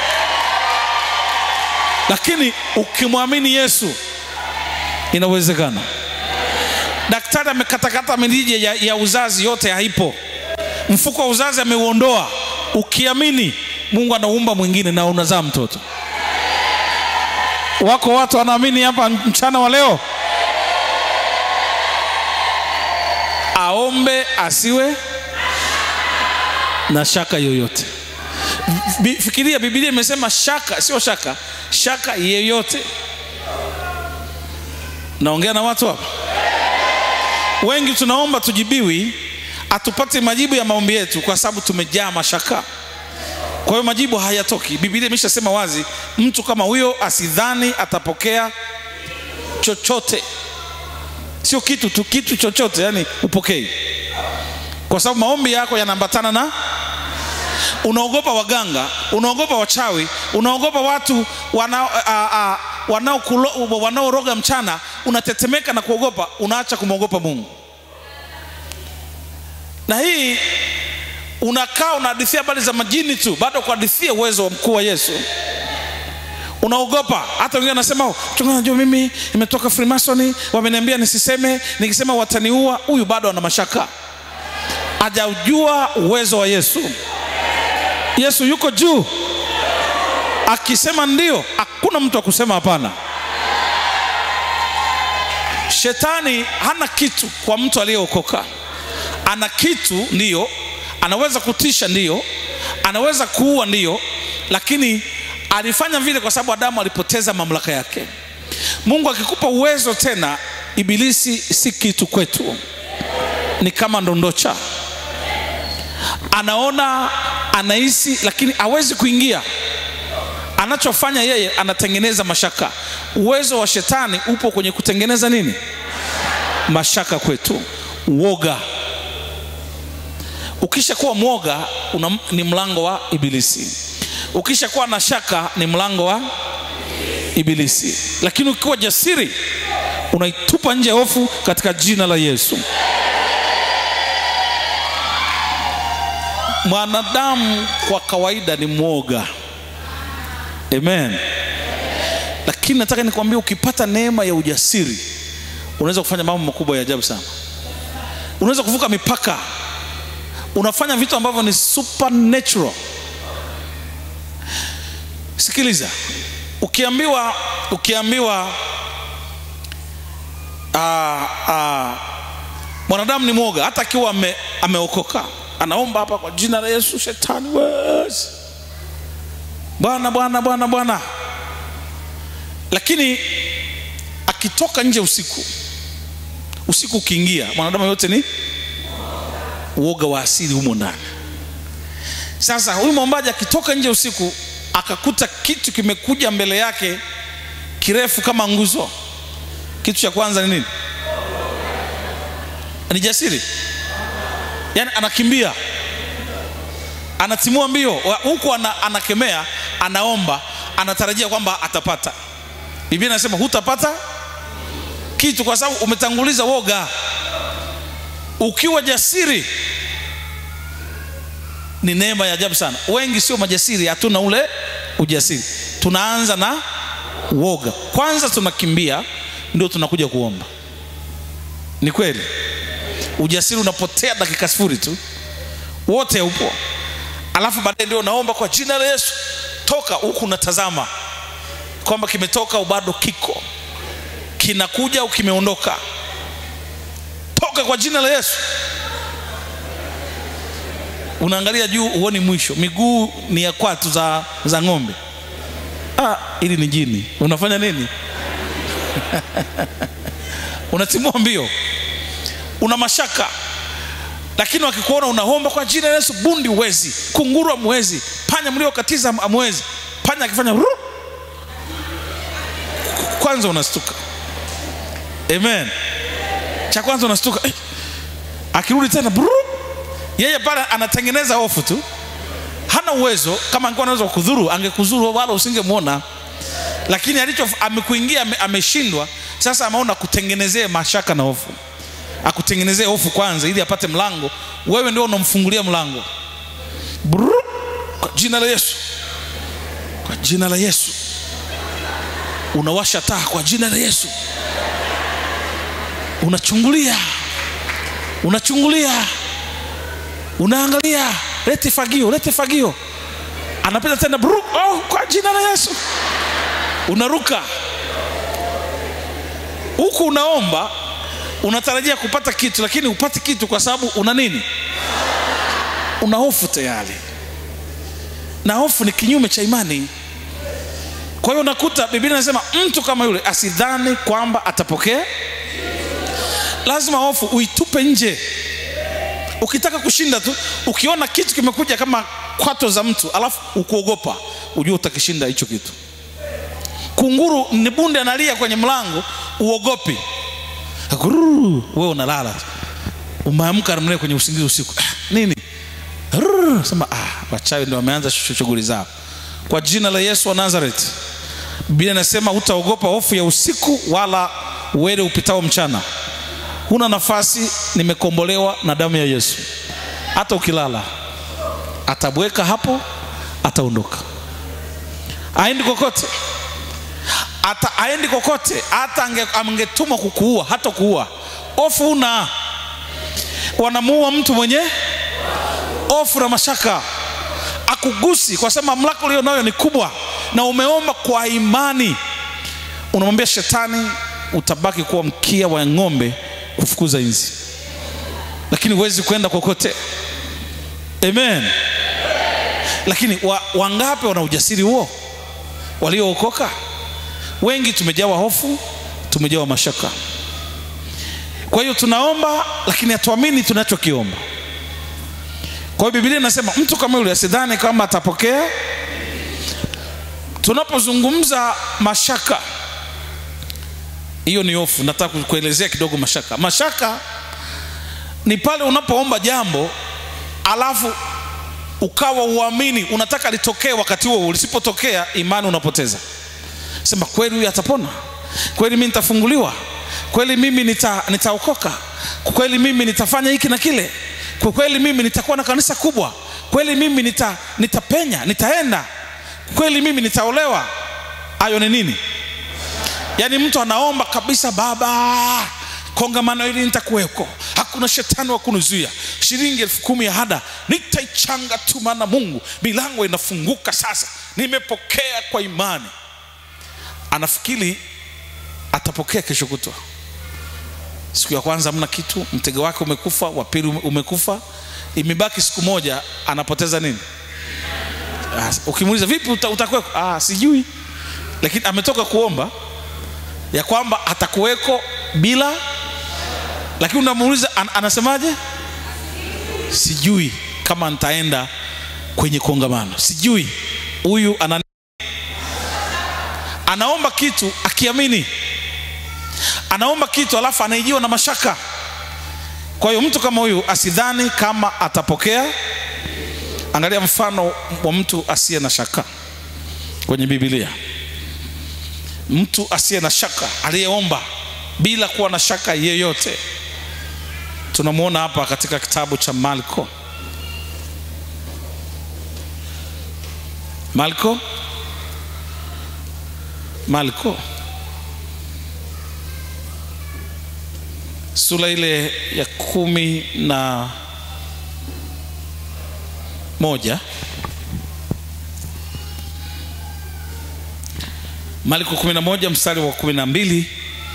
lakini ukimwamini yesu inawezekana daktari amekatakata mirija ya, ya uzazi yote haipo mfuko wa uzazi ameuondoa ukiamini mungu anaumba mwingine na unazaa mtoto wako watu wanaamini hapa mchana wa leo aombe asiwe na shaka yoyote Bi- fikiria bibilia imesema shaka sio shaka shaka yeyote naongea na watu hapa wengi tunaomba tujibiwi hatupati majibu ya maombi yetu kwa sababu tumejaa mashaka kwa hiyo majibu hayatoki bibilia imeshasema wazi mtu kama huyo asidhani atapokea chochote sio kitu tu kitu chochote yani upokei kwa sababu maombi yako yanaambatana na unaogopa waganga unaogopa wachawi unaogopa watu wanao- a- a- wanaokulo- wanaoroga mchana unatetemeka na kuogopa unaacha kumwogopa mungu na hii unakaa unahadithia habari za majini tu bado kuhadithia uwezo wa mkuu wa yesu unaogopa hata wengine wanasema "Oh, mchungaji najua mimi nimetoka freemasoni wameniambia nisiseme nikisema wataniua huyu bado ana mashaka hajaujua uwezo wa yesu yesu yuko juu akisema ndio hakuna mtu wa kusema hapana shetani hana kitu kwa mtu aliyeokoka ana kitu ndiyo anaweza kutisha ndiyo anaweza kuua ndiyo lakini alifanya vile kwa sababu adamu alipoteza mamlaka yake mungu akikupa uwezo tena ibilisi si kitu kwetu ni kama ndondocha anaona anahisi lakini hawezi kuingia anachofanya yeye anatengeneza mashaka uwezo wa shetani upo kwenye kutengeneza nini mashaka kwetu uoga ukisha kuwa mwoga una, ni mlango wa ibilisi ukisha kuwa na shaka ni mlango wa ibilisi lakini ukiwa jasiri unaitupa nje hofu katika jina la yesu mwanadamu kwa kawaida ni mwoga amen lakini nataka nikwambia ukipata neema ya ujasiri unaweza kufanya mambo makubwa ya ajabu sana unaweza kuvuka mipaka unafanya vitu ambavyo ni supernatural sikiliza ukiambiwa ukiambiwa ah, ah, mwanadamu ni mwoga hata akiwa ame, ameokoka anaomba hapa kwa jina la yesu shetani wezi bwana bwana bwana bwana lakini akitoka nje usiku usiku ukiingia mwanadamu yote ni uoga wa asili humo ndani sasa huyu mwombaji akitoka nje usiku akakuta kitu kimekuja mbele yake kirefu kama nguzo kitu cha kwanza ni nini ni jasiri yaani anakimbia anatimua mbio Wa- huku ana, anakemea anaomba anatarajia kwamba atapata biblia inasema hutapata kitu kwa sababu umetanguliza woga ukiwa jasiri ni neema ya ajabu sana wengi sio majasiri hatuna ule ujasiri tunaanza na woga kwanza tunakimbia ndio tunakuja kuomba ni kweli ujasiri unapotea dakika sifuri tu wote upo alafu baadaye ndio unaomba kwa jina la yesu toka huku unatazama kwamba kimetoka au bado kiko kinakuja au kimeondoka toka kwa jina la yesu unaangalia juu huoni mwisho miguu ni ya kwatu za, za ng'ombe ah, ili ni jini unafanya nini unatimua mbio una mashaka lakini wakikuona unaomba kwa jina la yesu bundi uwezi kunguru amwezi panya mliokatiza amwezi panya akifanya ru kwanza unastuka amen cha kwanza unastuka eh. akirudi tena bru yeye pale anatengeneza hofu tu hana uwezo kama angekuwa anaweza kudhuru angekudhuru wala usingemwona lakini alicho amekuingia ame, ameshindwa sasa ameona kutengenezee mashaka na hofu akutengenezee hofu kwanza ili apate mlango wewe ndio unamfungulia mlango Bru, kwa jina la yesu kwa jina la yesu unawasha taa kwa jina la yesu unachungulia unachungulia unaangalia lete fagio lete fagio anapita tena bru, oh, kwa jina la yesu unaruka huku unaomba unatarajia kupata kitu lakini upati kitu kwa sababu una nini una hofu tayari na hofu ni kinyume cha imani kwa hiyo unakuta biblia inasema mtu kama yule asidhani kwamba atapokea lazima hofu uitupe nje ukitaka kushinda tu ukiona kitu kimekuja kama kwato za mtu alafu ukuogopa ujue utakishinda hicho kitu kunguru ni bunde analia kwenye mlango uogopi Gururu, wewe unalala umeamka mle kwenye usingizi usiku ah, nini Rrrr, sema ah, wachawi ndio wameanza shu- shughuli zao kwa jina la yesu wa nazareti biblia inasema hutaogopa hofu ya usiku wala uwele upitao mchana huna nafasi nimekombolewa na damu ya yesu hata ukilala atabweka hapo ataondoka aendi kokote hata aendi kokote hata ange- angetumwa kukuua hata kuua ofu una wanamuua mtu mwenye ofu na mashaka akugusi kwa sababu mamlaka ulio nayo ni kubwa na umeomba kwa imani unamwambia shetani utabaki kuwa mkia wa ng'ombe kufukuza nzi lakini huwezi kwenda kokote amen lakini wa, wangapi wana ujasiri huo waliookoka wengi tumejawa hofu tumejawa mashaka kwa hiyo tunaomba lakini hatuamini tunachokiomba kwa hiyo biblia inasema mtu kama yule asidhani kama atapokea tunapozungumza mashaka hiyo ni hofu nataka kuelezea kidogo mashaka mashaka ni pale unapoomba jambo alafu ukawa uamini unataka litokee wakati huo lisipotokea imani unapoteza sema kweli huyu atapona kweli mimi nitafunguliwa kweli mimi nita, nitaokoka kweli mimi nitafanya hiki na kile kwa kweli mimi nitakuwa na kanisa kubwa kweli mimi nita, nitapenya nitaenda kweli mimi nitaolewa hayo ni nini yaani mtu anaomba kabisa baba kongamano hili nitakuweko hakuna shetani wa kunizuia shilingi elfu kumi ya hada nitaichanga tu maana mungu milango inafunguka sasa nimepokea kwa imani anafikiri atapokea kesho kutwa siku ya kwanza hamna kitu mtego wake umekufa wa pili ume- umekufa imebaki siku moja anapoteza nini Ah, ukimuuliza vipi uta, utakuweko ah, sijui lakini ametoka kuomba ya kwamba atakuweko bila lakini unamuuliza an, anasemaje sijui kama nitaenda kwenye kongamano sijui huyu ana anaomba kitu akiamini anaomba kitu alafu anaijiwa na mashaka kwa hiyo mtu kama huyu asidhani kama atapokea angalia mfano wa mtu asiye na shaka kwenye bibilia mtu asiye na shaka aliyeomba bila kuwa na shaka yeyote tunamwona hapa katika kitabu cha malko malko malko sura ile ya kumi na moja Marko 11 mstari wa 12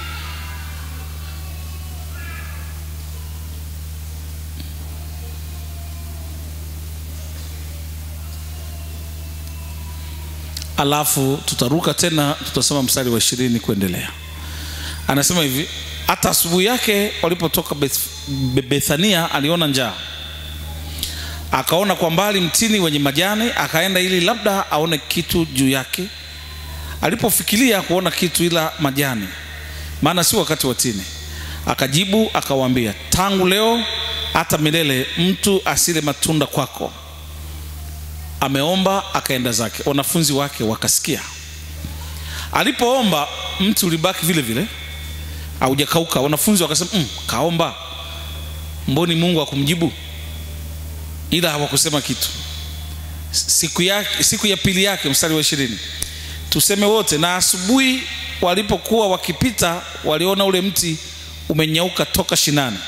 alafu tutaruka tena tutasoma mstari wa ishirini kuendelea anasema hivi hata asubuhi yake walipotoka Beth, Be- bethania aliona njaa akaona kwa mbali mtini wenye majani akaenda ili labda aone kitu juu yake alipofikiria kuona kitu ila majani maana si wakati wa tini akajibu akawaambia tangu leo hata milele mtu asile matunda kwako ameomba akaenda zake wanafunzi wake wakasikia alipoomba mti ulibaki vile vile haujakauka wanafunzi wakasema mm, kaomba mboni mungu akumjibu ila hawakusema kitu siku, yake, siku ya pili yake mstari wa ishirini tuseme wote na asubuhi walipokuwa wakipita waliona ule mti umenyauka toka shinani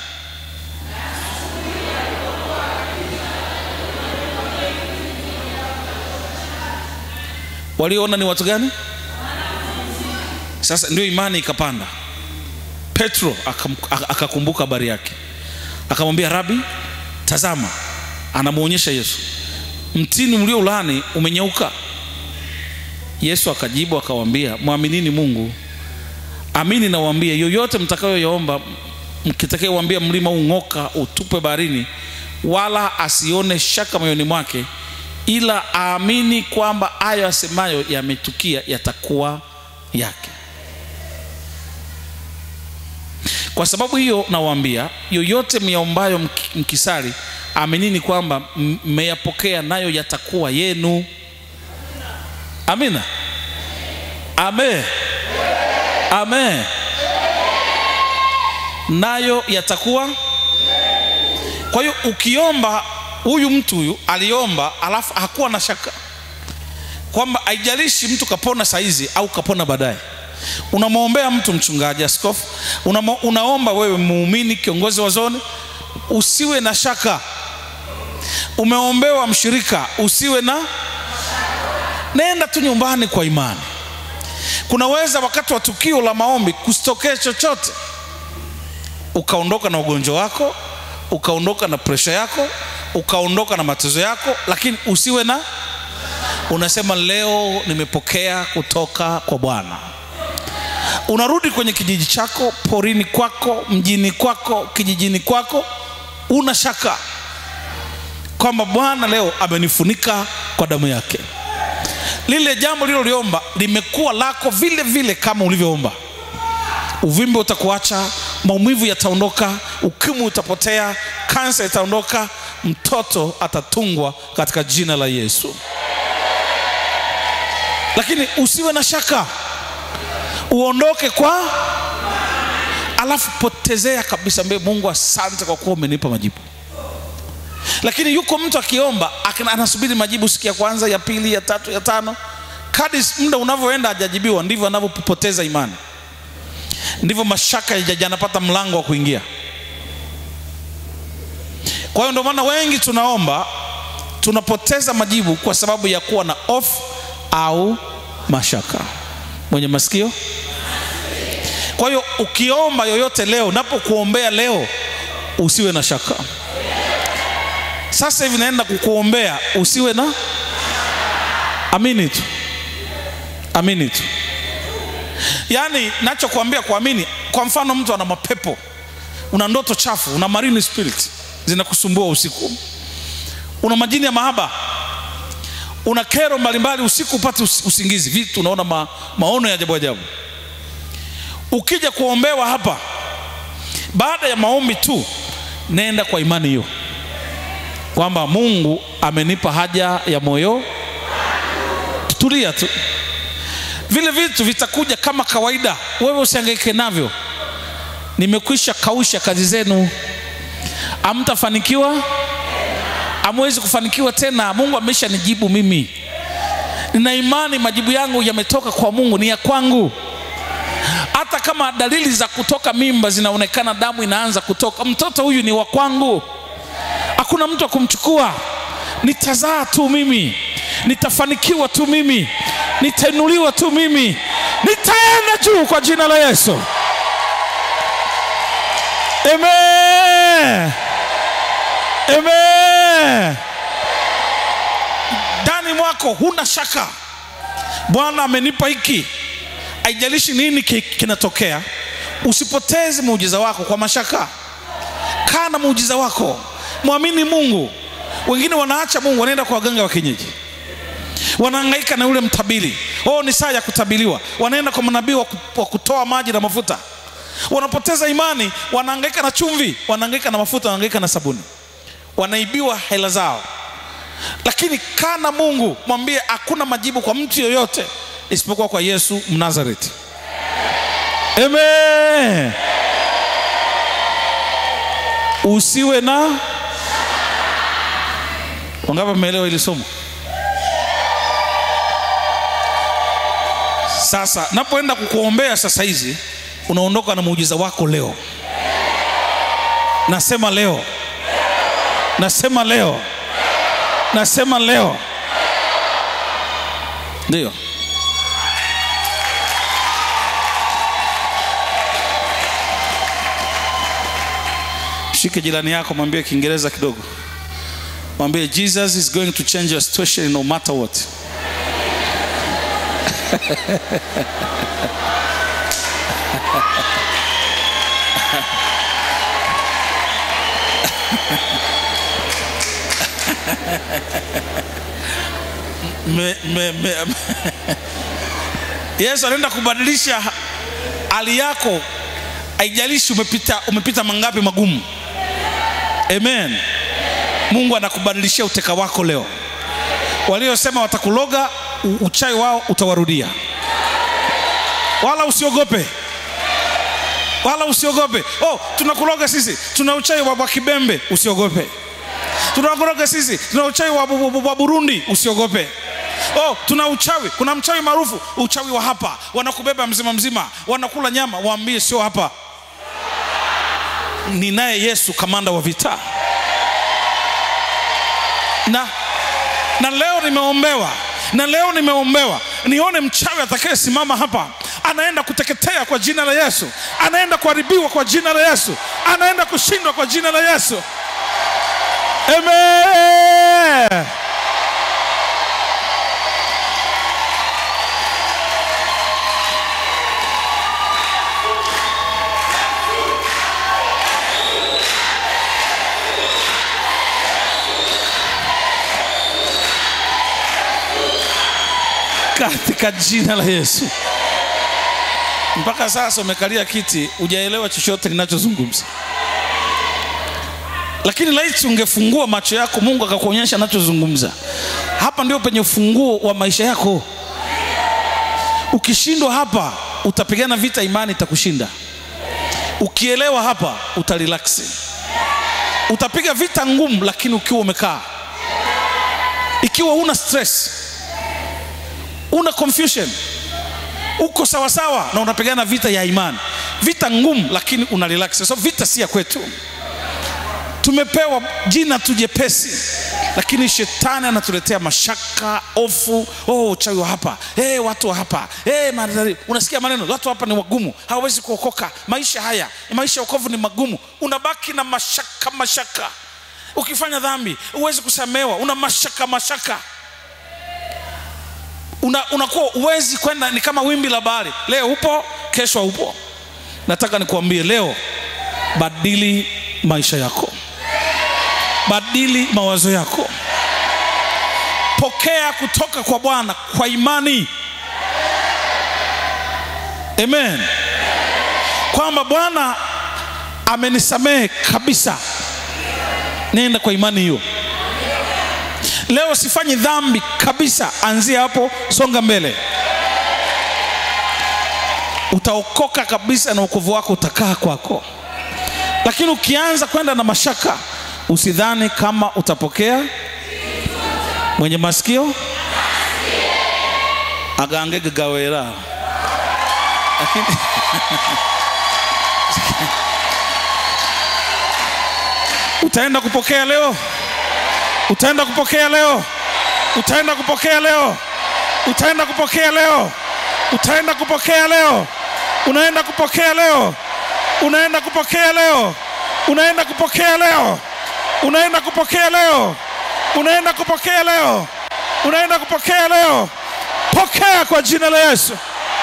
walioona ni watu gani sasa ndio imani ikapanda petro akam- aka- akakumbuka habari yake akamwambia rabi tazama anamwonyesha yesu mtini mlio ulani umenyauka yesu akajibu akawaambia mwaminini mungu amini nawaambia yoyote mtakayoyaomba mkitakayowaambia mlima ung'oka utupwe baharini wala asione shaka moyoni mwake ila aamini kwamba hayo asemayo yametukia yatakuwa yake kwa sababu hiyo nawaambia yoyote myaombayo mki- mkisali aminini kwamba m- mmeyapokea nayo yatakuwa yenu amina amen amen nayo yatakuwa kwa hiyo ukiomba huyu mtu huyu aliomba alafu hakuwa na shaka kwamba haijalishi mtu kapona saizi au kapona baadaye unamwombea mtu mchungaji askofu unamo, unaomba wewe muumini kiongozi wa zone usiwe na shaka umeombewa mshirika usiwe na nenda tu nyumbani kwa imani kunaweza wakati wa tukio la maombi kusitokee chochote ukaondoka na ugonjwa wako ukaondoka na presha yako ukaondoka na matezo yako lakini usiwe na unasema leo nimepokea kutoka kwa bwana unarudi kwenye kijiji chako porini kwako mjini kwako kijijini kwako una shaka kwamba bwana leo amenifunika kwa damu yake lile jambo liloliomba limekuwa lako vile vile kama ulivyoomba uvimbe utakuacha maumivu yataondoka ukimwi utapotea kansa itaondoka mtoto atatungwa katika jina la yesu lakini usiwe na shaka uondoke kwa alafu potezea kabisa mbele mungu asante kwa kuwa umenipa majibu lakini yuko mtu akiomba akina- anasubiri majibu siku ya kwanza ya pili ya tatu ya tano kadi muda unavyoenda hajajibiwa ndivyo anavyopoteza imani ndivyo mashaka yaja- yanapata mlango wa kuingia kwa hiyo ndio maana wengi tunaomba tunapoteza majibu kwa sababu ya kuwa na off au mashaka mwenye masikio kwa hiyo ukiomba yoyote leo napokuombea leo usiwe na shaka sasa hivi naenda kukuombea usiwe na amini tu amini tu yaani nachokuambia kuamini kwa mfano mtu ana mapepo una ndoto chafu una marine spirit zinakusumbua usiku una majini ya mahaba una kero mbalimbali usiku upate us- usingizi vitu unaona ma, maono ya ajabu ajabu ukija kuombewa hapa baada ya maombi tu nenda kwa imani hiyo kwamba mungu amenipa haja ya moyo tulia tu vile vitu vitakuja kama kawaida wewe usiangaike navyo nimekwisha kausha kazi zenu amtafanikiwa amwezi kufanikiwa tena mungu amesha nijibu mimi nina imani majibu yangu yametoka kwa mungu ni ya kwangu hata kama dalili za kutoka mimba zinaonekana damu inaanza kutoka mtoto huyu ni wa kwangu hakuna mtu wa kumchukua nitazaa tu mimi nitafanikiwa tu mimi nitainuliwa tu mimi nitaenda juu kwa jina la yesu amen amen ndani mwako huna shaka bwana amenipa hiki haijalishi nini ki- kinatokea usipoteze muujiza wako kwa mashaka kaa na muujiza wako mwamini mungu wengine wanaacha mungu wanaenda kwa waganga wa kienyeji wanahangaika na yule mtabiri oh ni saa ya kutabiliwa wanaenda kwa manabii wa ku- wa kutoa maji na mafuta wanapoteza imani wanahangaika na chumvi wanahangaika na mafuta wanahangaika na sabuni wanaibiwa hela zao lakini kaa na mungu mwambie hakuna majibu kwa mtu yoyote isipokuwa kwa yesu mnazareti amen usiwe na wangapi mmeelewa hili somo sasa napoenda kukuombea sasa hizi unaondoka na muujiza wako leo nasema leo nasema leo nasema leo ndio shike jirani yako mwambie kiingereza kidogo mwambie jesus is going to change your situation no matter what me, me, me, yesu anaenda kubadilisha hali yako haijalishi umepita, umepita mangapi magumu amen mungu anakubadilishia uteka wako leo waliosema watakuloga u- uchawi wao utawarudia wala usiogope wala usiogope oh tunakuloga sisi tuna uchawi wa, wa kibembe usiogope tunakuloga sisi tuna uchawi wa, wa, wa burundi usiogope oh tuna uchawi kuna mchawi maarufu uchawi wa hapa wanakubeba mzima mzima wanakula nyama waambie sio hapa ninaye yesu kamanda wa vita na na leo nimeombewa na leo nimeombewa nione mchawi atakayesimama hapa anaenda kuteketea kwa jina la yesu anaenda kuharibiwa kwa jina la yesu anaenda kushindwa kwa jina la yesu amen katika jina la yesu mpaka sasa umekalia kiti hujaelewa chochote ninachozungumza lakini laiti ungefungua macho yako mungu akakuonyesha anachozungumza hapa ndio penye ufunguo wa maisha yako ukishindwa hapa utapigana vita imani itakushinda ukielewa hapa utarelaksi utapiga vita ngumu lakini ukiwa umekaa ikiwa una stress una confusion uko sawasawa na unapigana vita ya imani vita ngumu lakini una relax so vita si ya kwetu tumepewa jina tu jepesi lakini shetani anatuletea mashaka ofu oh, uchawi wa hapa hey, watu wa hapa hey, mandhari. unasikia maneno watu hapa ni wagumu hawawezi kuokoka maisha haya maisha ya okovu ni magumu unabaki na mashaka mashaka ukifanya dhambi huwezi kusamewa una mashaka mashaka una, unakuwa uwezi kwenda ni kama wimbi la bahari leo upo kesho haupo nataka nikuambie leo badili maisha yako badili mawazo yako pokea kutoka kwa bwana kwa imani amen kwamba bwana amenisamehe kabisa nenda kwa imani hiyo leo sifanyi dhambi kabisa anzia hapo songa mbele utaokoka kabisa na ukovu wako utakaa kwako lakini ukianza kwenda na mashaka usidhani kama utapokea mwenye masikio agange gagawera lakini utaenda kupokea leo utaenda kupokea leo utaenda kupokea leo utaenda kupokea leo utaenda kupokea leo unaenda kupokea leo unaenda kupokea leo unaenda kupokea leo unaenda kupokea leo unaenda kupokea leo unaenda kupokea leo pokea kwa jina la yesu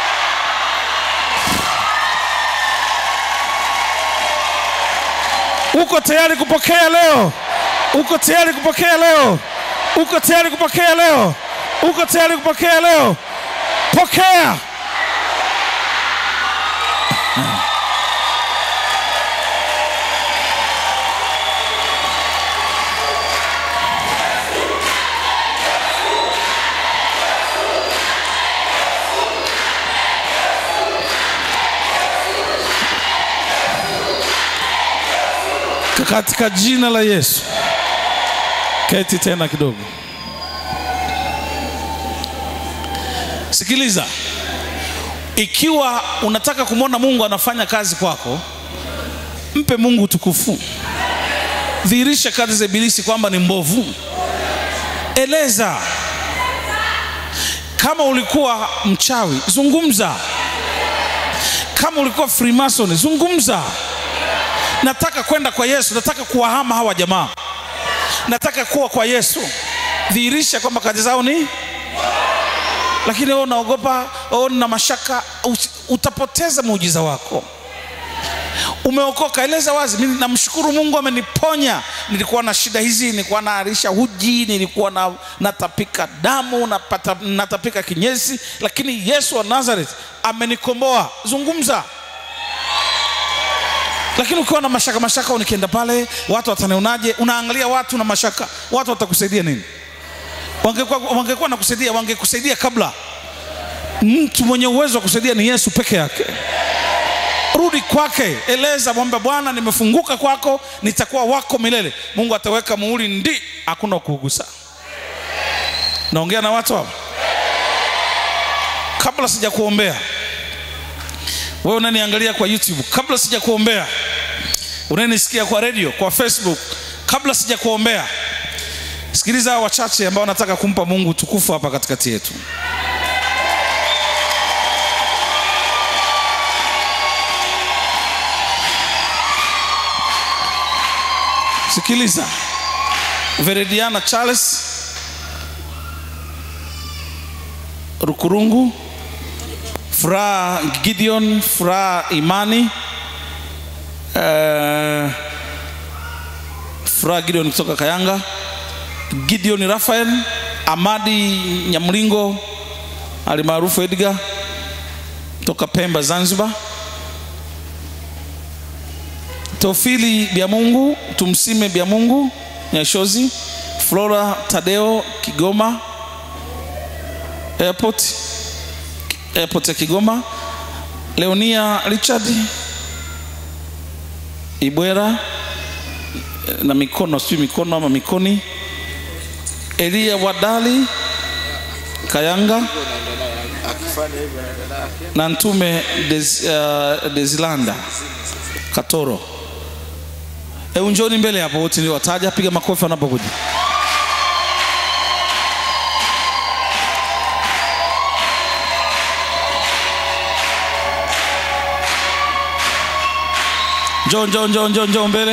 uko tayari kupokea leo uko tayari kupokea leo uko tayari kupokea leo uko tayari kupokea leo pokea katika jina la yesu keti tena kidogo sikiliza ikiwa unataka kumwona mungu anafanya kazi kwako mpe mungu utukufu dhihirisha kazi za ibilisi kwamba ni mbovu eleza kama ulikuwa mchawi zungumza kama ulikuwa freemason zungumza nataka kwenda kwa yesu nataka kuwahama hawa jamaa nataka kuwa kwa yesu dhihirisha kwamba kazi zao ni lakini wewe unaogopa wewe na mashaka usi- utapoteza muujiza wako umeokoka eleza wazi mimi namshukuru mungu ameniponya nilikuwa na shida hizi nilikuwa naarisha huji nilikuwa na, natapika damu napata, natapika kinyesi lakini yesu wa nazareth amenikomboa zungumza lakini ukiwa na mashaka mashaka nikienda pale watu watanionaje unaangalia watu na mashaka watu watakusaidia nini wangekuwa wangekuwa nakusaidia wangekusaidia kabla mtu mwenye uwezo wa kusaidia ni yesu peke yake rudi kwake eleza mwamba bwana nimefunguka kwako nitakuwa wako milele mungu ataweka muhuri ndi hakuna kuugusa naongea na watu hapa kabla sija kuombea wewe unaniangalia kwa youtube kabla sija kuombea unanisikia kwa radio kwa facebook kabla sija kuombea sikiliza hawa wachache ambao wanataka kumpa mungu tukufu hapa katikati yetu sikiliza verediana charles rukurungu furaha gideon furaha imani uh, furaha gideon kutoka kayanga gideon rafael amadi nyamlingo alimaarufu edgar toka pemba zanzibar Teofili Biamungu, tumsime Biamungu Nyashozi, Flora Tadeo Kigoma Airport, Airport ya Kigoma, Leonia Richard Ibwera na mikono sijui mikono ama mikoni, Elia Wadali Kayanga na Ntume Des, uh, Desilanda Katoro. Hebu njoni mbele hapo wote niliwataja, piga makofi wanapokuja. Njoo, njoo, njoo, njoo, njoo mbele.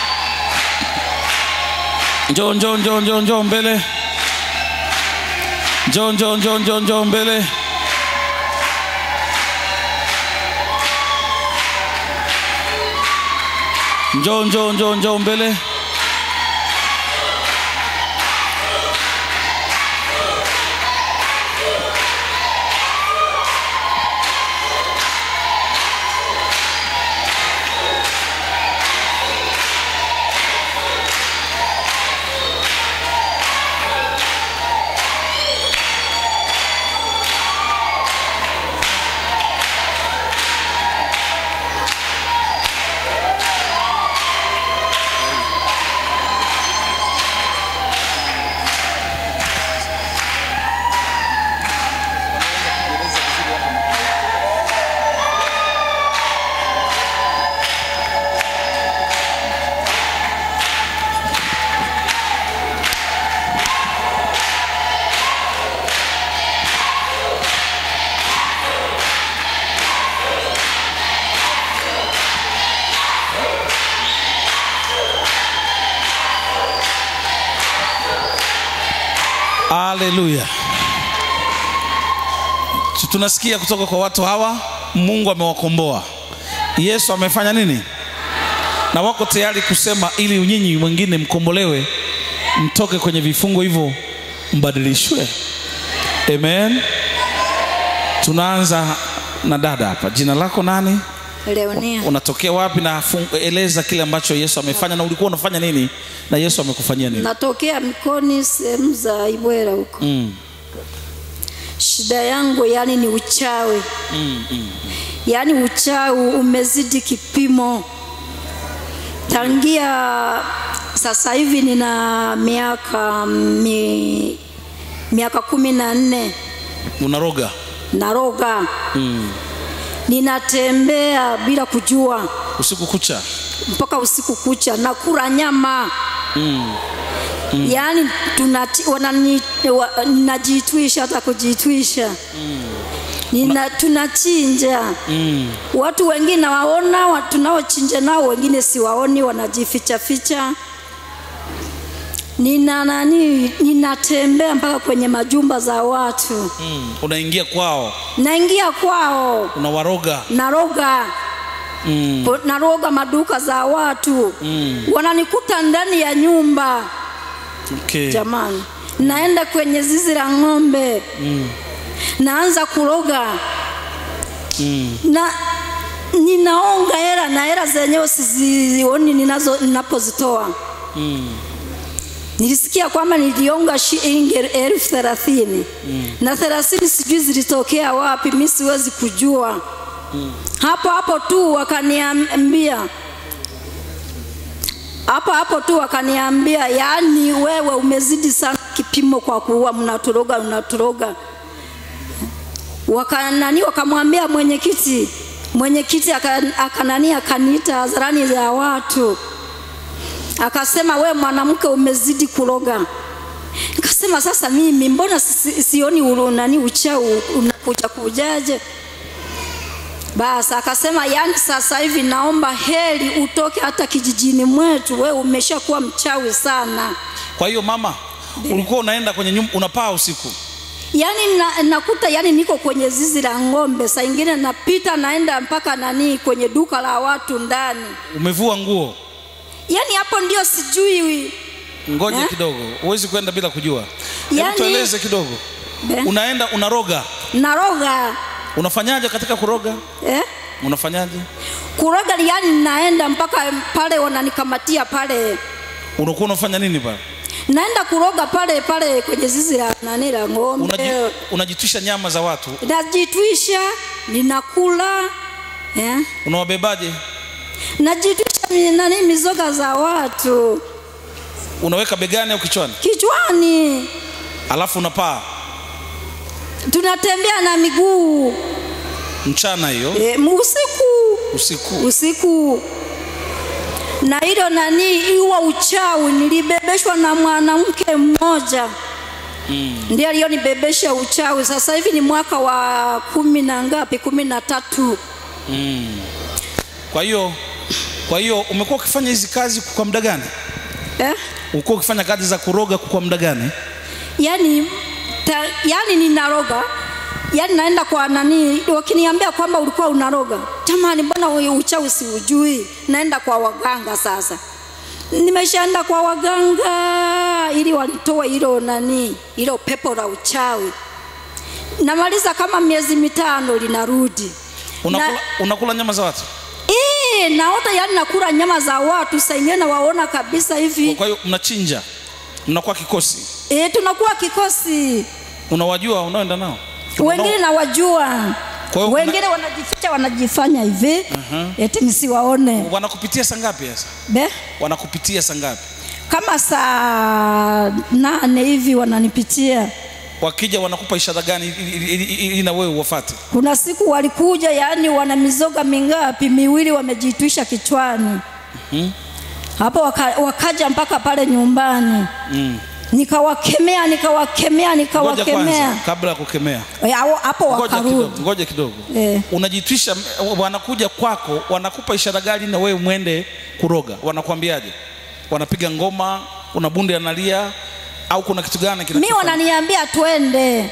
Njoo, njoo, njoo, njoo, njoo mbele. Njoo, njoo, njoo, njoo, njoo mbele. Njoo, njoo, njoo, njoo mbele. Haleluya. Tu- Tunasikia kutoka kwa watu hawa, Mungu amewakomboa. Yesu amefanya nini? Na wako tayari kusema ili nyinyi mwingine mkombolewe, mtoke kwenye vifungo hivyo, mbadilishwe. Amen. Tunaanza na dada hapa. Jina lako nani? Leonia, Unatokea wapi? Na fun- eleza kile ambacho Yesu amefanya, na ulikuwa unafanya nini na Yesu amekufanyia nini? natokea Mikoni, sehemu za Ibwera huko. Mm. Shida yangu yani ni uchawi Mm, mm. yaani uchawi umezidi kipimo. Tangia sasa hivi nina miaka mi, miaka kumi na nne Unaroga. naroga, Mm. ninatembea bila kujua Usiku kucha. mpaka usiku kucha, nakula nyama Mm. yaani tunati- wanani- wa- ninajitwisha hata kujitwisha Nina, tunachinja Mm. watu wengine waona wa- tunaochinja nao wengine siwaoni wanajificha ficha nina nani ninatembea mpaka kwenye majumba za watu Mm. Unaingia kwao, naingia kwao unawaroga. naroga Mm. Ko- naroga maduka za watu Mm. wananikuta ndani ya nyumba Okay. jamani naenda kwenye zizi la ng'ombe Mm. naanza kuroga Mm. na ninaonga hela na hela zenyewe sizioni ninazo ninapozitoa nilisikia kwamba nilionga shilingi elfu thelathini na thelathini sijui zilitokea wapi mi siwezi kujua hapo hapo tu wakaniambia hapo hapo tu wakaniambia yaani wewe umezidi sana kipimo kwa kuua mnaturoga mnaturoga wakanani wakamwambia mwenyekiti mwenyekiti aka- akanani akaniita hadharani za watu akasema we mwanamke umezidi kuroga nikasema sasa mimi mbona si- sioni ulu- nani uchau unakuja kujaje basi akasema yani sasa hivi naomba heri utoke hata kijijini mwetu we umeshakuwa mchawi sana kwa hiyo mama ulikuwa unaenda kwenye nyumba unapaa usiku yaani na, nakuta yani niko kwenye zizi la ng'ombe saa ingine napita naenda mpaka nani kwenye duka la watu ndani umevua nguo yaani hapo ndio sijui ngoja Eh? kidogo huwezi kwenda bila kujua hebu Yaani- tueleze kidogo Be. unaenda unaroga naroga unafanyaje katika kuroga eh? unafanyaje kuroga yani naenda mpaka pale wananikamatia pale unakuwa unafanya nini pale naenda kuroga pale pale kwenye zizi la nani la ng'ombe Unaji- unajitwisha nyama za watu najitwisha ninakula eh? unawabebaje najitwisha mi- nani mizoga za watu unaweka begani au kichwani kichwani alafu unapaa tunatembea na miguu mchana hiyo e, usiku usiku usiku na hilo nani iwa uchawi nilibebeshwa na mwanamke mmoja mm. ndiye aliyonibebesha uchawi sasa hivi ni mwaka wa kumi na ngapi kumi na tatu kwa hiyo kwa hiyo umekuwa ukifanya hizi kazi kwa muda gani eh? ulikuwa ukifanya kazi za kuroga kwa muda gani yani, ta, yani ninaroga yani naenda kwa nani wakiniambia kwamba ulikuwa unaroga jamani mbona huyu uchawi siujui naenda kwa waganga sasa nimeshaenda kwa waganga ili walitoe hilo nani hilo pepo la uchawi namaliza kama miezi mitano linarudi unakula, unakula nyama za watu Ee, naota yani nakula nyama za watu saingine nawaona kabisa hivi kwa hiyo mnachinja mnakuwa kikosi e, tunakuwa kikosi unawajua unaoenda nao wengine nawajua Kwa hiyo wengine wanajificha wanajifanya hivi uh-huh. eti nisiwaone wanakupitia saa ngapi sasa be wanakupitia saa ngapi kama saa nane hivi wananipitia wakija wanakupa ishara gani ili- ili- ili ili- ili na wewe uwafate kuna siku walikuja yaani wana mizoga mingapi miwili wamejitwisha kichwani hapo waka, wakaja mpaka pale nyumbani mm. nikawakemea nikawakemea ngoja nikawakemea kwanza kabla ya kukemea Eh, hao- hapo ngoja wakarudi kidogo ngoja kidogo Eh. unajitwisha wanakuja kwako wanakupa ishara gani na wewe mwende kuroga wanakuambiaje wanapiga ngoma una bunde analia au kuna kitu gani mi kinachofanya? wananiambia twende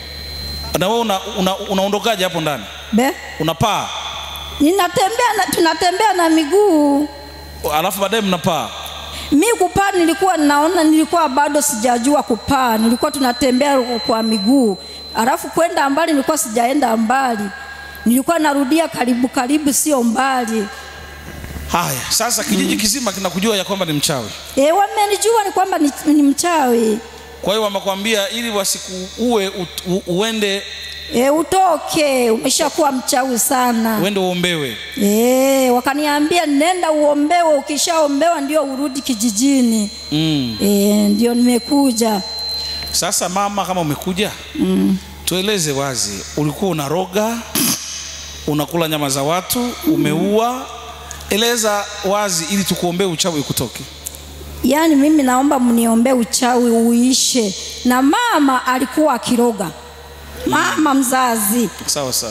na wewe una, una, unaondokaje hapo ndani be unapaa ninatembea na, tunatembea na miguu alafu baadaye mnapaa mi kupaa nilikuwa naona nilikuwa bado sijajua kupaa nilikuwa tunatembea kwa miguu alafu kwenda mbali nilikuwa sijaenda mbali nilikuwa narudia karibu karibu sio mbali haya sasa kijiji kizima kinakujua ya kwamba ni mchawi e, wamenijua ni kwamba ni, ni mchawi kwa hiyo wamekwambia ili wasikuue ut- u- uende e, utoke umeshakuwa mchawi sana uende uombewe e, wakaniambia nenda uombewe ukishaombewa ndio urudi kijijini mm. e, ndio nimekuja sasa mama kama umekuja mm. tueleze wazi ulikuwa unaroga unakula nyama za watu umeua eleza wazi ili tukuombee uchawi ukutoke yaani mimi naomba mniombee uchawi uishe na mama alikuwa akiroga mama mzazi sawa sawa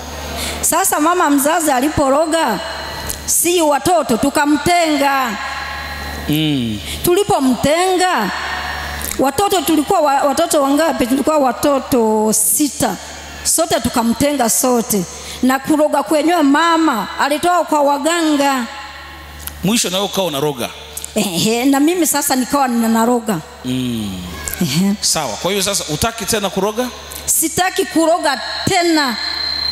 sasa mama mzazi aliporoga si watoto tukamtenga mm. tulipomtenga watoto tulikuwa wa, watoto wangapi tulikuwa watoto sita sote tukamtenga sote na kuroga kwenyewe mama alitoa kwa waganga mwisho nawe ukawa unaroga Ehe, na mimi sasa nikawa ninaroga mm. Ehe. sawa kwa hiyo sasa utaki tena kuroga sitaki kuroga tena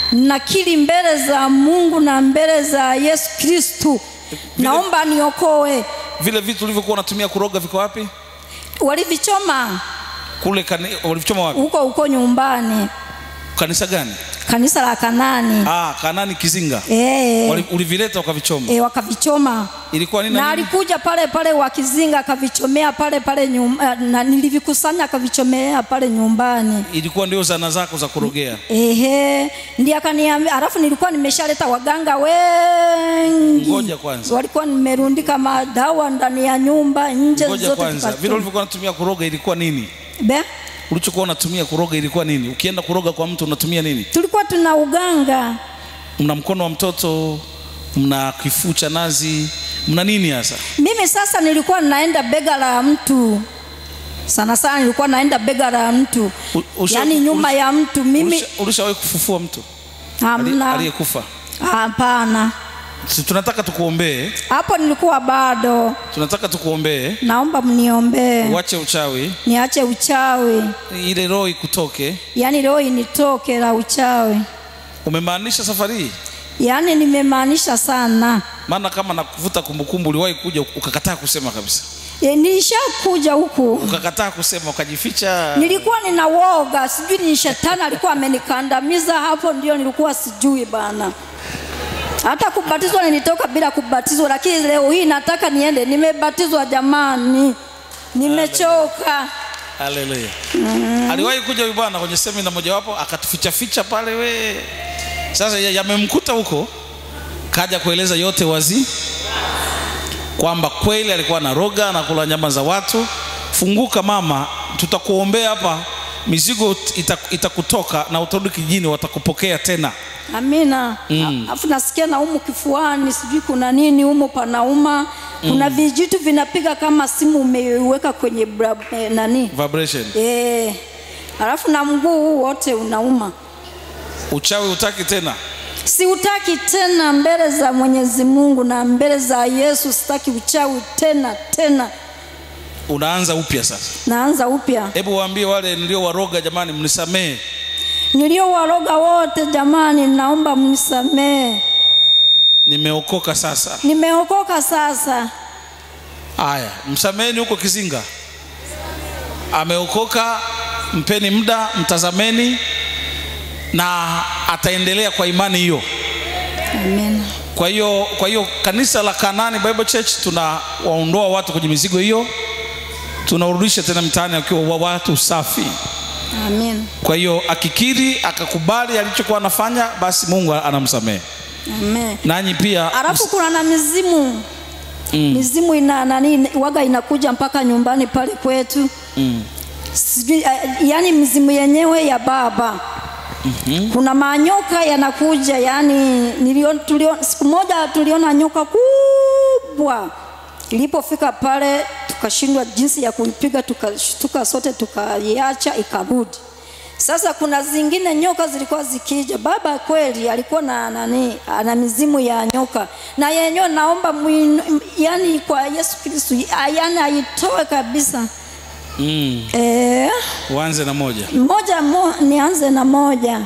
nakili mbele za Mungu na mbele za Yesu Kristu, naomba niokoe. vile vitu ulivyokuwa unatumia kuroga viko wapi Walivichoma kule kani, walivichoma wapi huko huko nyumbani, kanisa gani kanisa la Kanani ah, kanani kizinga eh, Wali- ulivileta ukavichoma eh, wakavichoma ilikuwa nini na na nini? alikuja pale pale wakizinga akavichomea pale pale nyum, eh, na nilivikusanya akavichomea pale nyumbani. ilikuwa ndio zana zako za kurogea Ehe, ndiye akaniambia, alafu nilikuwa nimeshaleta waganga wengi. Ngoja kwanza. walikuwa nimerundika madawa ndani ya nyumba nje ngoja zote kwanza tukachoma. vile ulivyokuwa unatumia kuroga ilikuwa nini Be, ulichokuwa unatumia kuroga ilikuwa nini ukienda kuroga kwa mtu unatumia nini tulikuwa tuna uganga mna mkono wa mtoto mna kifuu cha nazi mna nini hasa mimi sasa nilikuwa naenda bega la mtu sana sana nilikuwa naenda bega la mtu U- usha- yaani nyuma ulisha- ya mtu mimi Ulisha- ulishawahi kufufua mtu Ali- hamna aliyekufa hapana Si tunataka tukuombee hapo nilikuwa bado tunataka tukuombee naomba mniombee uache uchawi niache uchawi ile roho ikutoke yaani leo initoke la uchawi umemaanisha safari hii yaani nimemaanisha sana maana kama nakuvuta kumbukumbu uliwahi kuja ukakataa kusema kabisa e, nilishakuja huku ukakataa kusema ukajificha nilikuwa nina woga sijui ni shetani alikuwa amenikandamiza hapo ndio nilikuwa sijui bana hata kubatizwa nilitoka bila kubatizwa lakini leo hii nataka niende nimebatizwa jamani nimechoka haleluya aliwahi kuja huyu bwana kwenye semina mojawapo akatuficha ficha pale we sasa ya- yamemkuta huko kaja kueleza yote wazi kwamba kweli alikuwa na roga na kula nyama za watu funguka mama tutakuombea hapa mizigo ita- itakutoka na utarudi kijini watakupokea tena amina alafu nasikia na umu kifuani sijui kuna nini umu panauma kuna vijitu vinapiga kama simu umeiweka kwenye bra, eh, nani vibration eh alafu na mguu huu wote unauma uchawi utaki tena siutaki tena mbele za mwenyezi mungu na mbele za yesu sitaki uchawi tena tena unaanza upya sasa naanza upya hebu waambie wale nilio waroga jamani mnisamehe niliowaroga wote jamani naomba mnisamehe nimeokoka sasa nimeokoka sasa haya msameheni huko kizinga ameokoka mpeni muda mtazameni na ataendelea kwa imani hiyo amen kwa hiyo kwa hiyo kanisa la kanani bible church tunawaondoa watu kwenye mizigo hiyo tunaurudisha tena mtaani akiwa wa watu safi amen kwa hiyo akikiri akakubali alichokuwa anafanya basi mungu anamsamehe amen nanyi pia alafu kuna na mizimu mm. mizimu ina nani waga inakuja mpaka nyumbani pale kwetu mm. sijui uh, yani mizimu yenyewe ya baba mm-hmm. kuna manyoka yanakuja yani nilio, tulio, siku moja tuliona nyoka kubwa ilipofika pale tukashindwa jinsi ya kuipiga tukashtuka sote tukaiacha ikarudi sasa kuna zingine nyoka zilikuwa zikija baba kweli alikuwa na nani ana mizimu ya nyoka na yenyewe naomba mwinu, yani kwa yesu kristu yani aitoe kabisa mm. Eh, uanze na moja moja mo, nianze na moja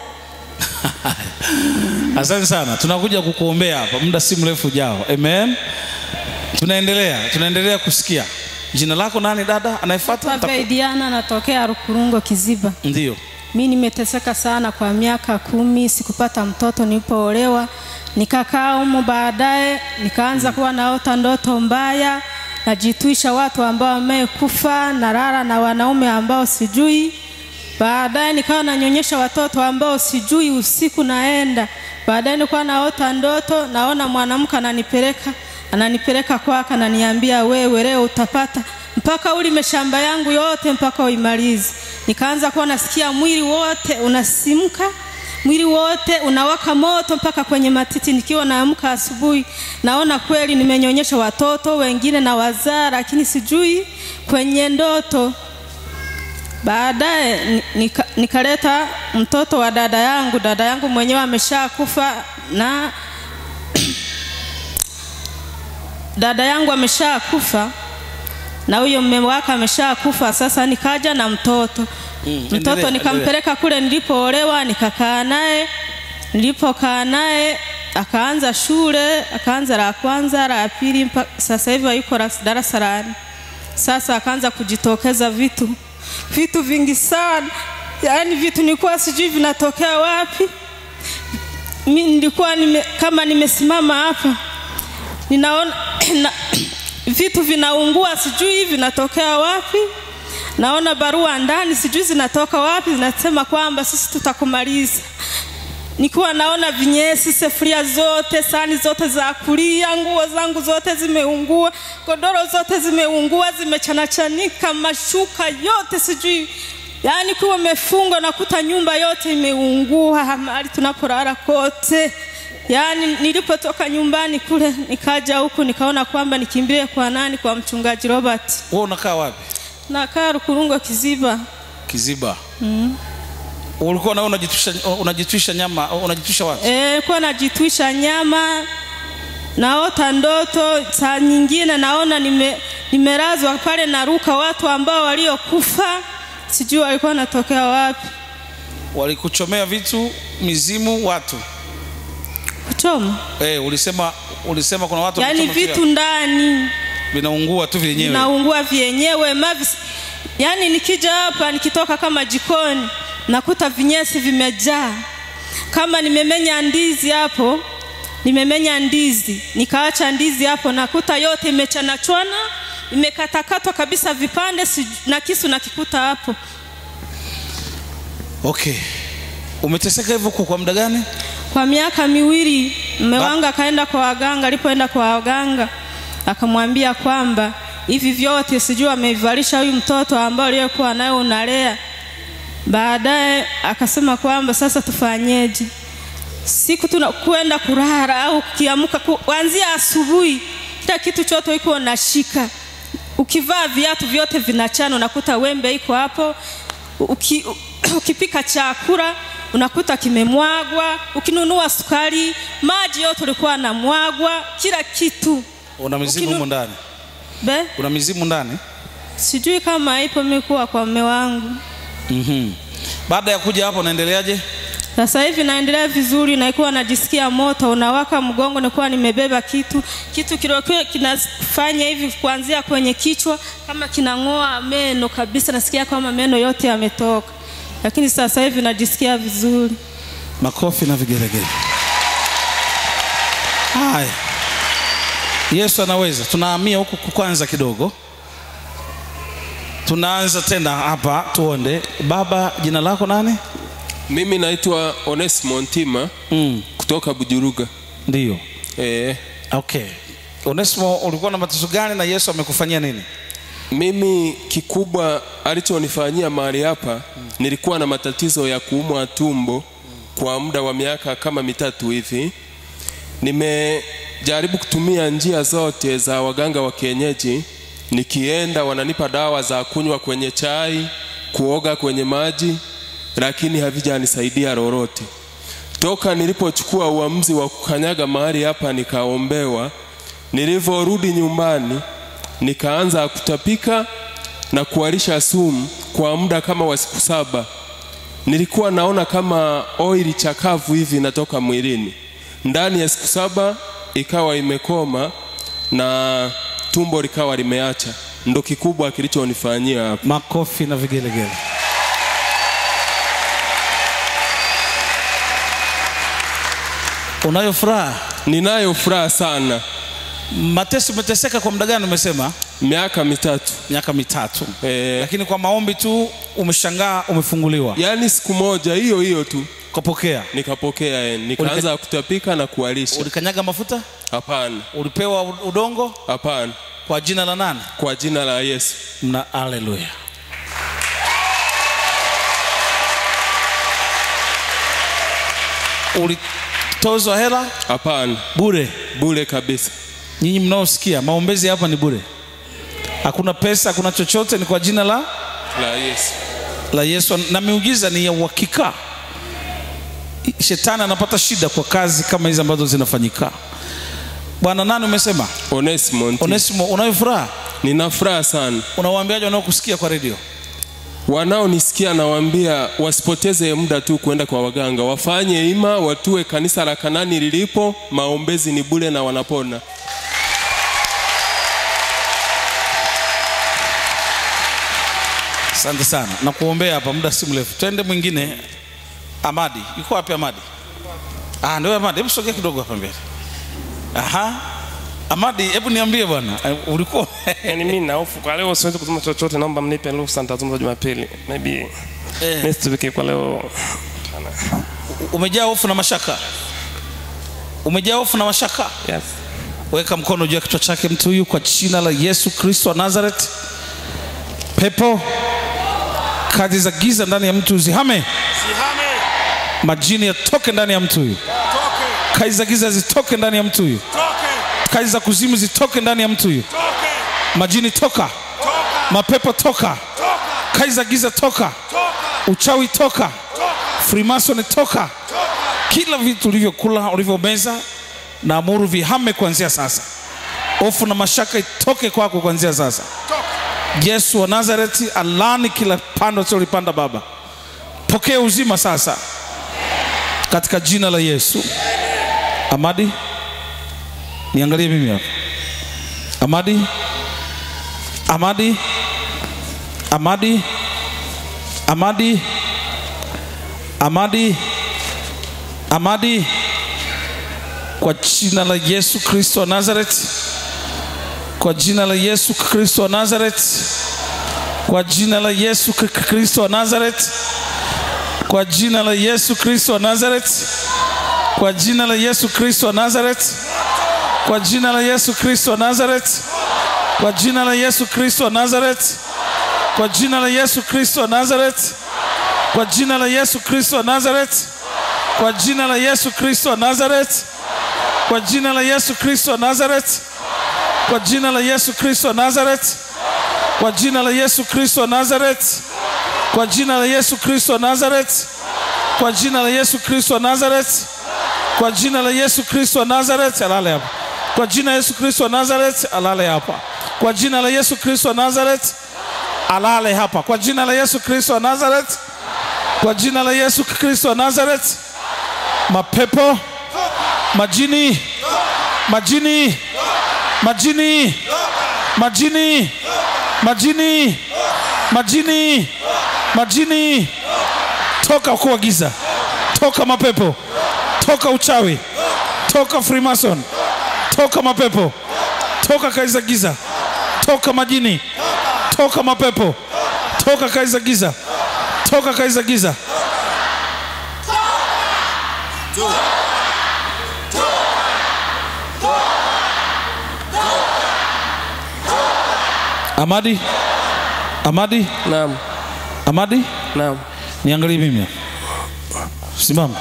asante sana tunakuja kukuombea hapa muda si mrefu ujao amen tunaendelea tunaendelea kusikia jina lako nani dada anayefuata Nitaku- Diana natokea Rukurungo Kiziba. ndio Mi nimeteseka sana kwa miaka kumi, sikupata mtoto nilipoolewa, nikakaa humu, baadaye nikaanza kuwa naota ndoto mbaya, najitwisha watu ambao wamekufa, nalala na wanaume ambao sijui. Baadaye nikawa nanyonyesha watoto ambao sijui, usiku naenda. Baadaye nilikuwa naota ndoto, naona mwanamke ananipeleka ananipeleka kwake, ananiambia wewe leo utapata mpaka ulime shamba yangu yote mpaka uimalize. Nikaanza kuwa nasikia mwili wote unasimka, mwili wote unawaka moto mpaka kwenye matiti. Nikiwa naamka asubuhi, naona kweli nimenyonyesha watoto wengine na wazaa, lakini sijui kwenye ndoto Baadaye ni- nika, nikaleta mtoto wa dada yangu. Dada yangu mwenyewe ameshakufa na dada yangu ameshakufa na huyo mume wake ameshakufa. Sasa nikaja na mtoto Mm, mtoto endelea, nikampeleka kule nilipoolewa, nikakaa naye nilipokaa naye akaanza shule akaanza la kwanza la pili mpaka sasa hivi yuko ras- darasa la nne sasa akaanza kujitokeza vitu vitu vingi sana yaani vitu nilikuwa sijui vinatokea wapi mi nilikuwa nime, kama nimesimama hapa ninaona na, vitu vinaungua sijui vinatokea wapi naona barua ndani sijui zinatoka wapi zinasema kwamba sisi tutakumaliza nikiwa naona vinyesi sefuria zote sani zote za kulia nguo zangu zote zimeungua godoro zote zimeungua zimechanachanika mashuka yote sijui yaani kuwa imefungwa nakuta nyumba yote imeungua mahali tunapolala kote yaani nilipotoka nyumbani kule nikaja huku nikaona kwamba nikimbilie kwa nani kwa mchungaji robert wewe unakaa wapi nakaa rukurungo kiziba kiziba mm. ulikuwa nawe unajitwisha unajitwisha nyama unajitwisha wapi e, kuwa najitwisha nyama naota ndoto saa nyingine naona nime, nimelazwa pale naruka watu ambao waliokufa sijui walikuwa wanatokea wapi walikuchomea vitu mizimu watu kuchoma eh ulisema ulisema kuna watu yaani wamechoma vitu kila- ndani vinaungua tu vyenyewe naungua vyenyewe mavi yaani nikija hapa nikitoka kama jikoni nakuta vinyesi vimejaa kama nimemenya ndizi hapo nimemenya ndizi nikaacha ndizi hapo nakuta yote imechanachwana imekatakatwa kabisa vipande si- na kisu nakikuta hapo okay umeteseka hivyo kwa kwa muda gani kwa miaka miwili mme Ba- wangu akaenda kwa waganga alipoenda kwa waganga akamwambia kwamba hivi vyote sijui amevalisha huyu mtoto ambao aliyekuwa naye unalea baadaye akasema kwamba sasa tufanyeje siku tuna kwenda kulala au ukiamka ku- kuanzia asubuhi kila kitu chote iko unashika ukivaa viatu vyote vinachana unakuta wembe iko hapo Uki, ukipika chakula unakuta kimemwagwa ukinunua sukari maji yote ulikuwa namwagwa kila kitu una mizimu Ukinu- humu ndani be una mizimu ndani sijui kama ipo mikuwa kwa mme wangu mm-hmm. baada ya kuja hapo unaendeleaje sasa hivi naendelea vizuri naikuwa najisikia moto unawaka mgongo nikuwa nimebeba kitu kitu kilikuwa kinafanya hivi kuanzia kwenye kichwa kama kinang'oa meno kabisa nasikia kama meno yote yametoka lakini sasa hivi najisikia vizuri makofi na vigelegele haya yesu anaweza tunahamia huku kwanza kidogo tunaanza tena hapa tuonde baba jina lako nani Mimi naitwa Onesimo Ntima mm. kutoka Bujuruga. ndio E, okay onesimo ulikuwa na mateso gani na yesu amekufanyia nini mimi kikubwa alichonifanyia mahali hapa, nilikuwa na matatizo ya kuumwa tumbo kwa muda wa miaka kama mitatu hivi. Nimejaribu kutumia njia zote za waganga wa kienyeji, nikienda wananipa dawa za kunywa kwenye chai, kuoga kwenye maji, lakini havijanisaidia lolote. Toka nilipochukua uamuzi wa kukanyaga mahali hapa nikaombewa, nilivyorudi nyumbani nikaanza kutapika na kuharisha sumu kwa muda kama wa siku saba. Nilikuwa naona kama oili chakavu hivi inatoka mwilini. Ndani ya siku saba ikawa imekoma na tumbo likawa limeacha. Ndo kikubwa kilichonifanyia hapa. makofi na vigelegele unayo furaha Ninayo furaha sana. mateso umeteseka kwa muda gani umesema Miaka mitatu. miaka mitatu Eh, lakini kwa maombi tu umeshangaa umefunguliwa yaani siku moja hiyo hiyo tu ukapokea nikapokea eh, nikaanza kutapika na kuharisha. ulikanyaga mafuta Hapana, ulipewa u- udongo hapana, kwa jina la nani kwa jina la Yesu. mna haleluya ulitozwa hela Hapana, bure bure kabisa. nyinyi mnaosikia maombezi hapa ni bure hakuna pesa hakuna chochote ni kwa jina la La Yesu. la yesu na miujiza ni ya uhakika shetani anapata shida kwa kazi kama hizi ambazo zinafanyika bwana nani umesema Onesimo Nti. onesimo unayo furaha Nina furaha sana. unawaambiaje wanaokusikia kwa redio wanaonisikia nawaambia wasipoteze muda tu kwenda kwa waganga, wafanye ima, watue kanisa la Kanani lilipo, maombezi ni bure na wanapona. Asante sana na kuombea hapa muda si mrefu. Twende mwingine. Amadi yuko wapi? Amadi ah, ndio Amadi, hebu sogea kidogo hapa mbele. Aha, Amadi, hebu niambie bwana, eh, ulikuwa Yaani mimi na hofu kwa leo siwezi kusema chochote, naomba mnipe ruhusa nitazungumza Jumapili. Maybe eh, next week kwa leo. umejaa hofu na mashaka, umejaa hofu na mashaka. Yes. Weka mkono juu ya kichwa chake mtu huyu kwa jina la Yesu Kristo wa Nazareth. Pepo, kazi za giza ndani ya mtu zihame, majini yatoke ndani ya mtu huyu, kazi za giza zitoke ndani ya mtu huyu, kazi za kuzimu zitoke ndani ya mtu huyu, majini toka, mapepo toka, kazi za giza toka, uchawi toka, freemason toka, kila vitu ulivyokula ulivyomeza na amuru vihame kuanzia sasa. Hofu na mashaka itoke kwako kuanzia sasa. Yesu wa Nazareti alani kila pando usilolipanda Baba, pokea uzima sasa katika jina la Yesu. Amadi, niangalie mimi hapa. Amadi, Amadi, Amadi, Amadi, Amadi, Amadi, kwa jina la Yesu Kristo wa Nazareti, kwa jina la Yesu Kristo wa Nazareti, kwa jina la Yesu K- Kristo wa Nazareti, kwa jina la Yesu Kristo wa Nazareti, kwa jina la Yesu Kristo wa Nazareti, kwa jina la Yesu Kristo wa Nazareti, kwa jina la Yesu Kristo wa Nazareti, kwa jina la Yesu Kristo wa Nazareti, kwa jina la Yesu Kristo wa Nazareti, kwa jina la Yesu Kristo wa Nazareti, kwa jina la Yesu Kristo wa Nazareti, kwa jina la Yesu Kristo wa Nazareti, kwa jina la Yesu Kristo wa Nazareti, kwa jina la Yesu Kristo wa Nazareti, kwa jina la Yesu Kristo wa Nazareti, kwa jina la Yesu Kristo wa Nazareti, alale hapa. Kwa jina la Yesu Kristo wa Nazareti, alale hapa. Kwa jina la Yesu Kristo wa Nazareti, alale hapa. Kwa jina la Yesu Kristo wa Nazareti, kwa jina la Yesu Kristo wa Nazareti, mapepo, majini, majini, majini, majini, majini, majini, majini, toka ukuu wa giza, toka mapepo, toka uchawi, toka freemason, toka mapepo, toka kazi za giza, toka majini, toka mapepo, toka kazi za giza, toka kazi za giza. Amadi, Amadi, Naam. Amadi, Naam. niangalie mimi hapa. Simama.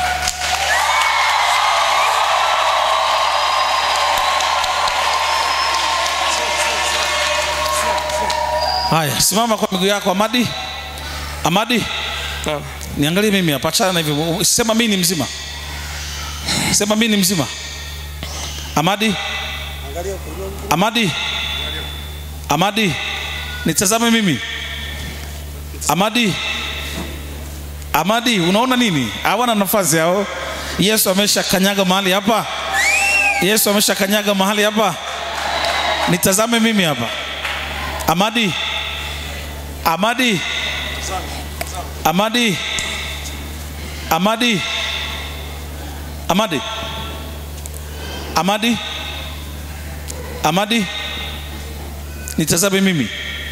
Haya, simama kwa miguu yako Amadi. Amadi, Naam. niangalie mimi hapa, achana na hivyo. Sema mimi ni mzima. Sema mimi ni mzima. Amadi. Amadi. Amadi. Nitazame mimi. Amadi. Amadi, unaona nini? Hawana nafasi hao. Yesu amesha kanyaga mahali hapa. Yesu amesha kanyaga mahali hapa. Nitazame mimi hapa. Amadi. Amadi. Amadi. Amadi. Amadi. Amadi. Amadi. Nitazame mimi.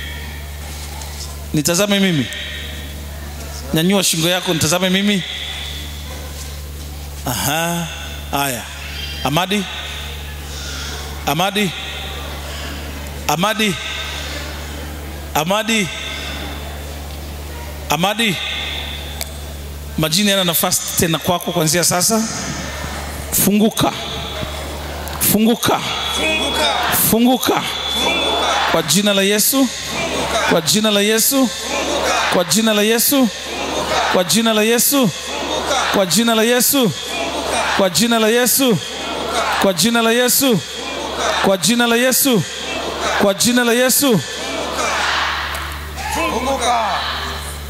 Nitazame mimi. Nyanyua shingo yako nitazame mimi. Aha. Haya. Amadi. Amadi. Amadi. Amadi. Amadi. Majini yana nafasi tena kwako kuanzia sasa. Funguka. Funguka. Funguka. Kwa jina la Yesu. Kwa jina la Yesu. Kwa jina la Yesu. Kwa jina la Yesu. Kwa jina la Yesu. Kwa jina la Yesu. Kwa jina la Yesu. Kwa jina la Yesu. Kwa jina la Yesu.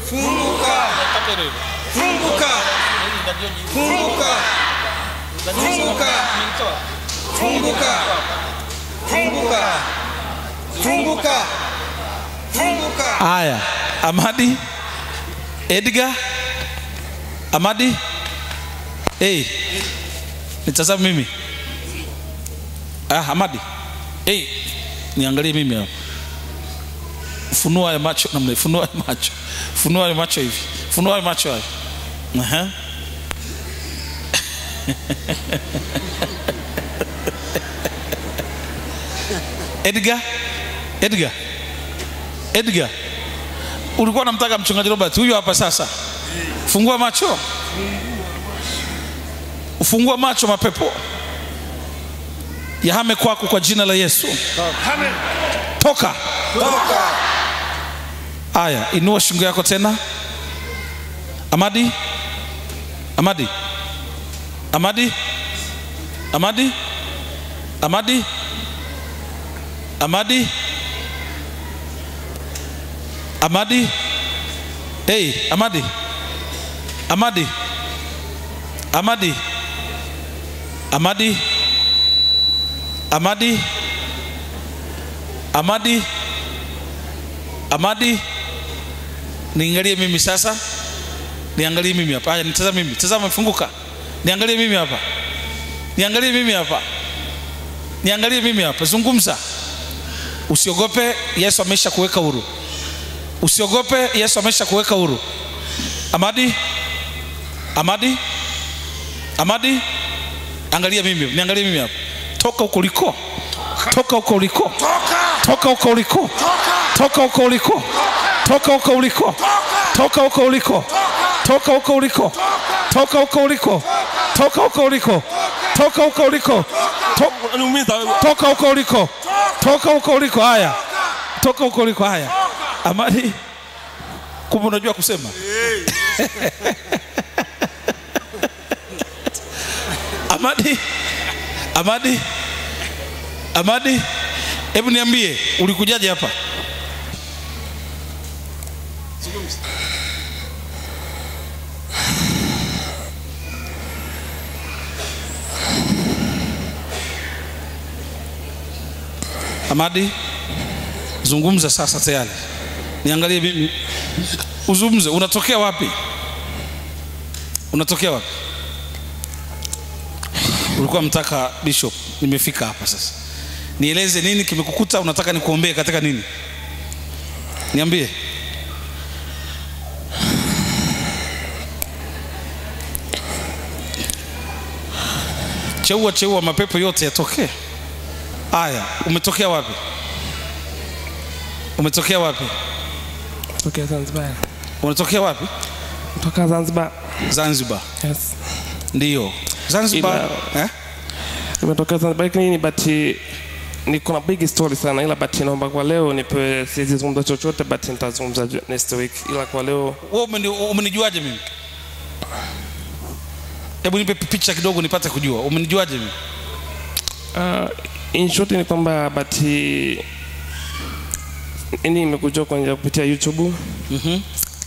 funguka funguka funguka funguka funguka funguka funguka funguka haya amadi edgar amadi hey. nitazame mimi ah, amadi hey. niangalie mimi hapa funua ya macho namna funua ya macho funua ya macho hivi funua ya macho hayo Aha. edgar edgar edgar ulikuwa unamtaka mchungaji robert huyu hapa sasa fungua macho ufungua macho mapepo yahame kwako kwa jina la yesu toka haya inua shingo yako tena amadi amadi amadi amadi amadi amadi amadi hey amadi amadi amadi amadi amadi amadi amadi niangalie mimi sasa niangalie mimi hapa haya nitazame mimi tazama funguka niangalie mimi hapa niangalie mimi hapa niangalie mimi hapa zungumza usiogope yesu amesha kuweka huru usiogope yesu amesha kuweka huru amadi amadi amadi angalia mimi niangalie mimi hapa toka huko uliko toka huko uliko toka huko uliko toka huko uliko toka huko uliko toka huko uliko toka huko uliko toka huko uliko toka huko uliko toka huko uliko To- toka huko uliko toka huko uliko haya toka huko uliko haya amadi kumbe unajua kusema amadi amadi amadi hebu niambie ulikujaje hapa amadi zungumza sasa tayari niangalie mimi uzungumze unatokea wapi unatokea wapi ulikuwa mtaka bishop nimefika hapa sasa nieleze nini kimekukuta unataka nikuombee katika nini niambie cheua cheua mapepo yote yatokee haya umetokea wapi umetokea wapi Tokea Zanzibar. unatokea wapi Toka Zanzibar. zanzibar Yes. ndiyo zanzibar eh? Nimetokea Zanzibar lakini but niko na big story sana ila but naomba kwa leo nipe siwezi zungumza chochote but nitazungumza ju- next week ila kwa leo wewe umeni- umenijuaje mimi hebu nipe picha kidogo nipate kujua umenijuaje mimi uh, in short ni kwamba but ini imekuja kwa njia kupitia YouTube Mhm.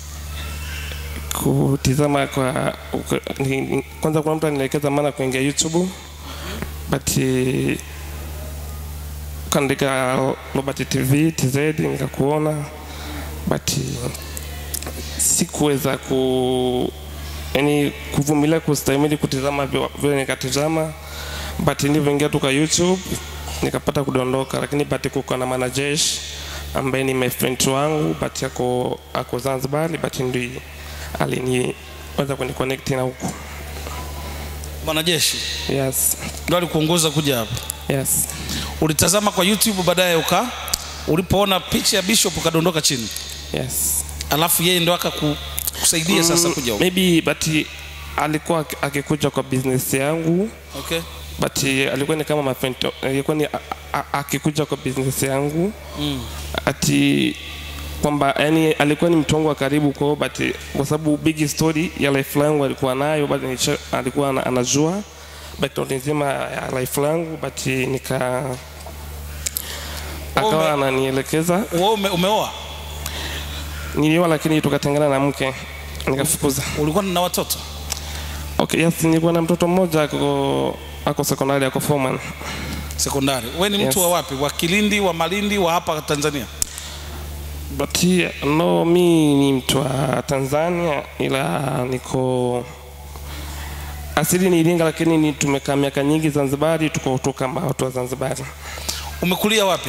kutizama kwa ni, ni- kwanza kuna mtu anielekeza maana kuingia YouTube but eh, kaandika Robert TV TZ nikakuona but eh, sikuweza ku yani kuvumilia kustahimili kutizama vile vile nikatizama but nilivyoingia tu kwa YouTube nikapata kudondoka, lakini but kuko na mwanajeshi ambaye ni my friend wangu but ako ako Zanzibar but ndi aliniweza kuniconnect na huku. mwanajeshi Yes, ndo alikuongoza kuja hapa yes, ulitazama kwa youtube baadaye uka ulipoona picha ya bishop ukadondoka chini yes. alafu yeye ndo akakusaidia sasa kuja huku Maybe but alikuwa aki- akikuja kwa business yangu okay but alikuwa ni kama my friend, alikuwa ni a- a- akikuja kwa business yangu mm. ati kwamba yani alikuwa ni mtu wangu wa karibu kwao but kwa sababu big story ya life langu alikuwa nayo but nisha- alikuwa ana- anajua background nzima ya life langu but nika akawa Ume- ananielekeza wewe ume, umeoa nilioa lakini tukatengana na mke nikafukuza ulikuwa na watoto okay yes nilikuwa na mtoto mmoja ako ako sekondari ako foreman sekondari we ni mtu Yes. wa wapi wa kilindi wa malindi wa hapa tanzania but yeah, no mi ni mtu wa tanzania ila niko asili ni iringa lakini ni tumekaa miaka nyingi zanzibari tuko toka mbao watu wa zanzibari umekulia wapi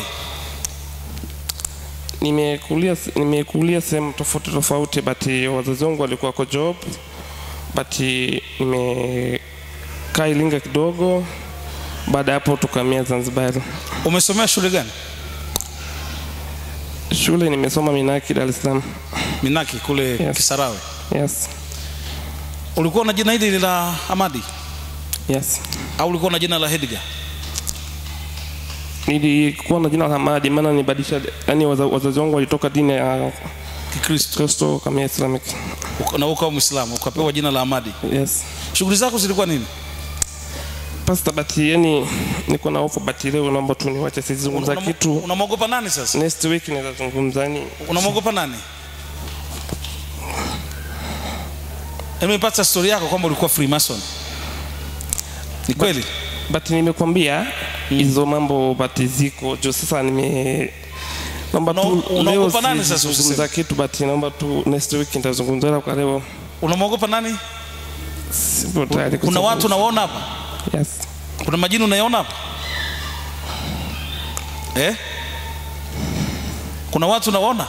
nimekulia nimekulia sehemu tofauti tofauti but wazazi wangu walikuwa kwa job but nimekaa iringa kidogo baada ya hapo tukamia zanzibari umesomea shule gani shule nimesoma minaki dar es salaam minaki kule Yes. kisarawe yes ulikuwa na jina hili la amadi yes au ulikuwa na jina la hedga nilikuwa na jina la hamadi maana nibadilisha yani waza- wazazi wangu walitoka dini ya kikristo kristo kamia islamic Uka- na ukawa mwislamu ukapewa jina la amadi yes shughuli zako zilikuwa nini pasta bati yani niko na hofu bati leo naomba tu niwache sizungumza Una- kitu unamwogopa nani sasa next week nitazungumza yani unamwogopa nani nimepata stori yako kwamba ulikuwa freemason ni kweli but nimekwambia hizo mambo bati ziko jo sasa nime naomba tu Una- unaogopa leo nani sasa sizungumza usiseme? kitu but naomba tu next week nitazungumza ila kwa leo unamwogopa nani sipo tayari kuna watu kuzungumza. unawaona hapa yes kuna majini unayaona hapa eh? kuna watu unawaona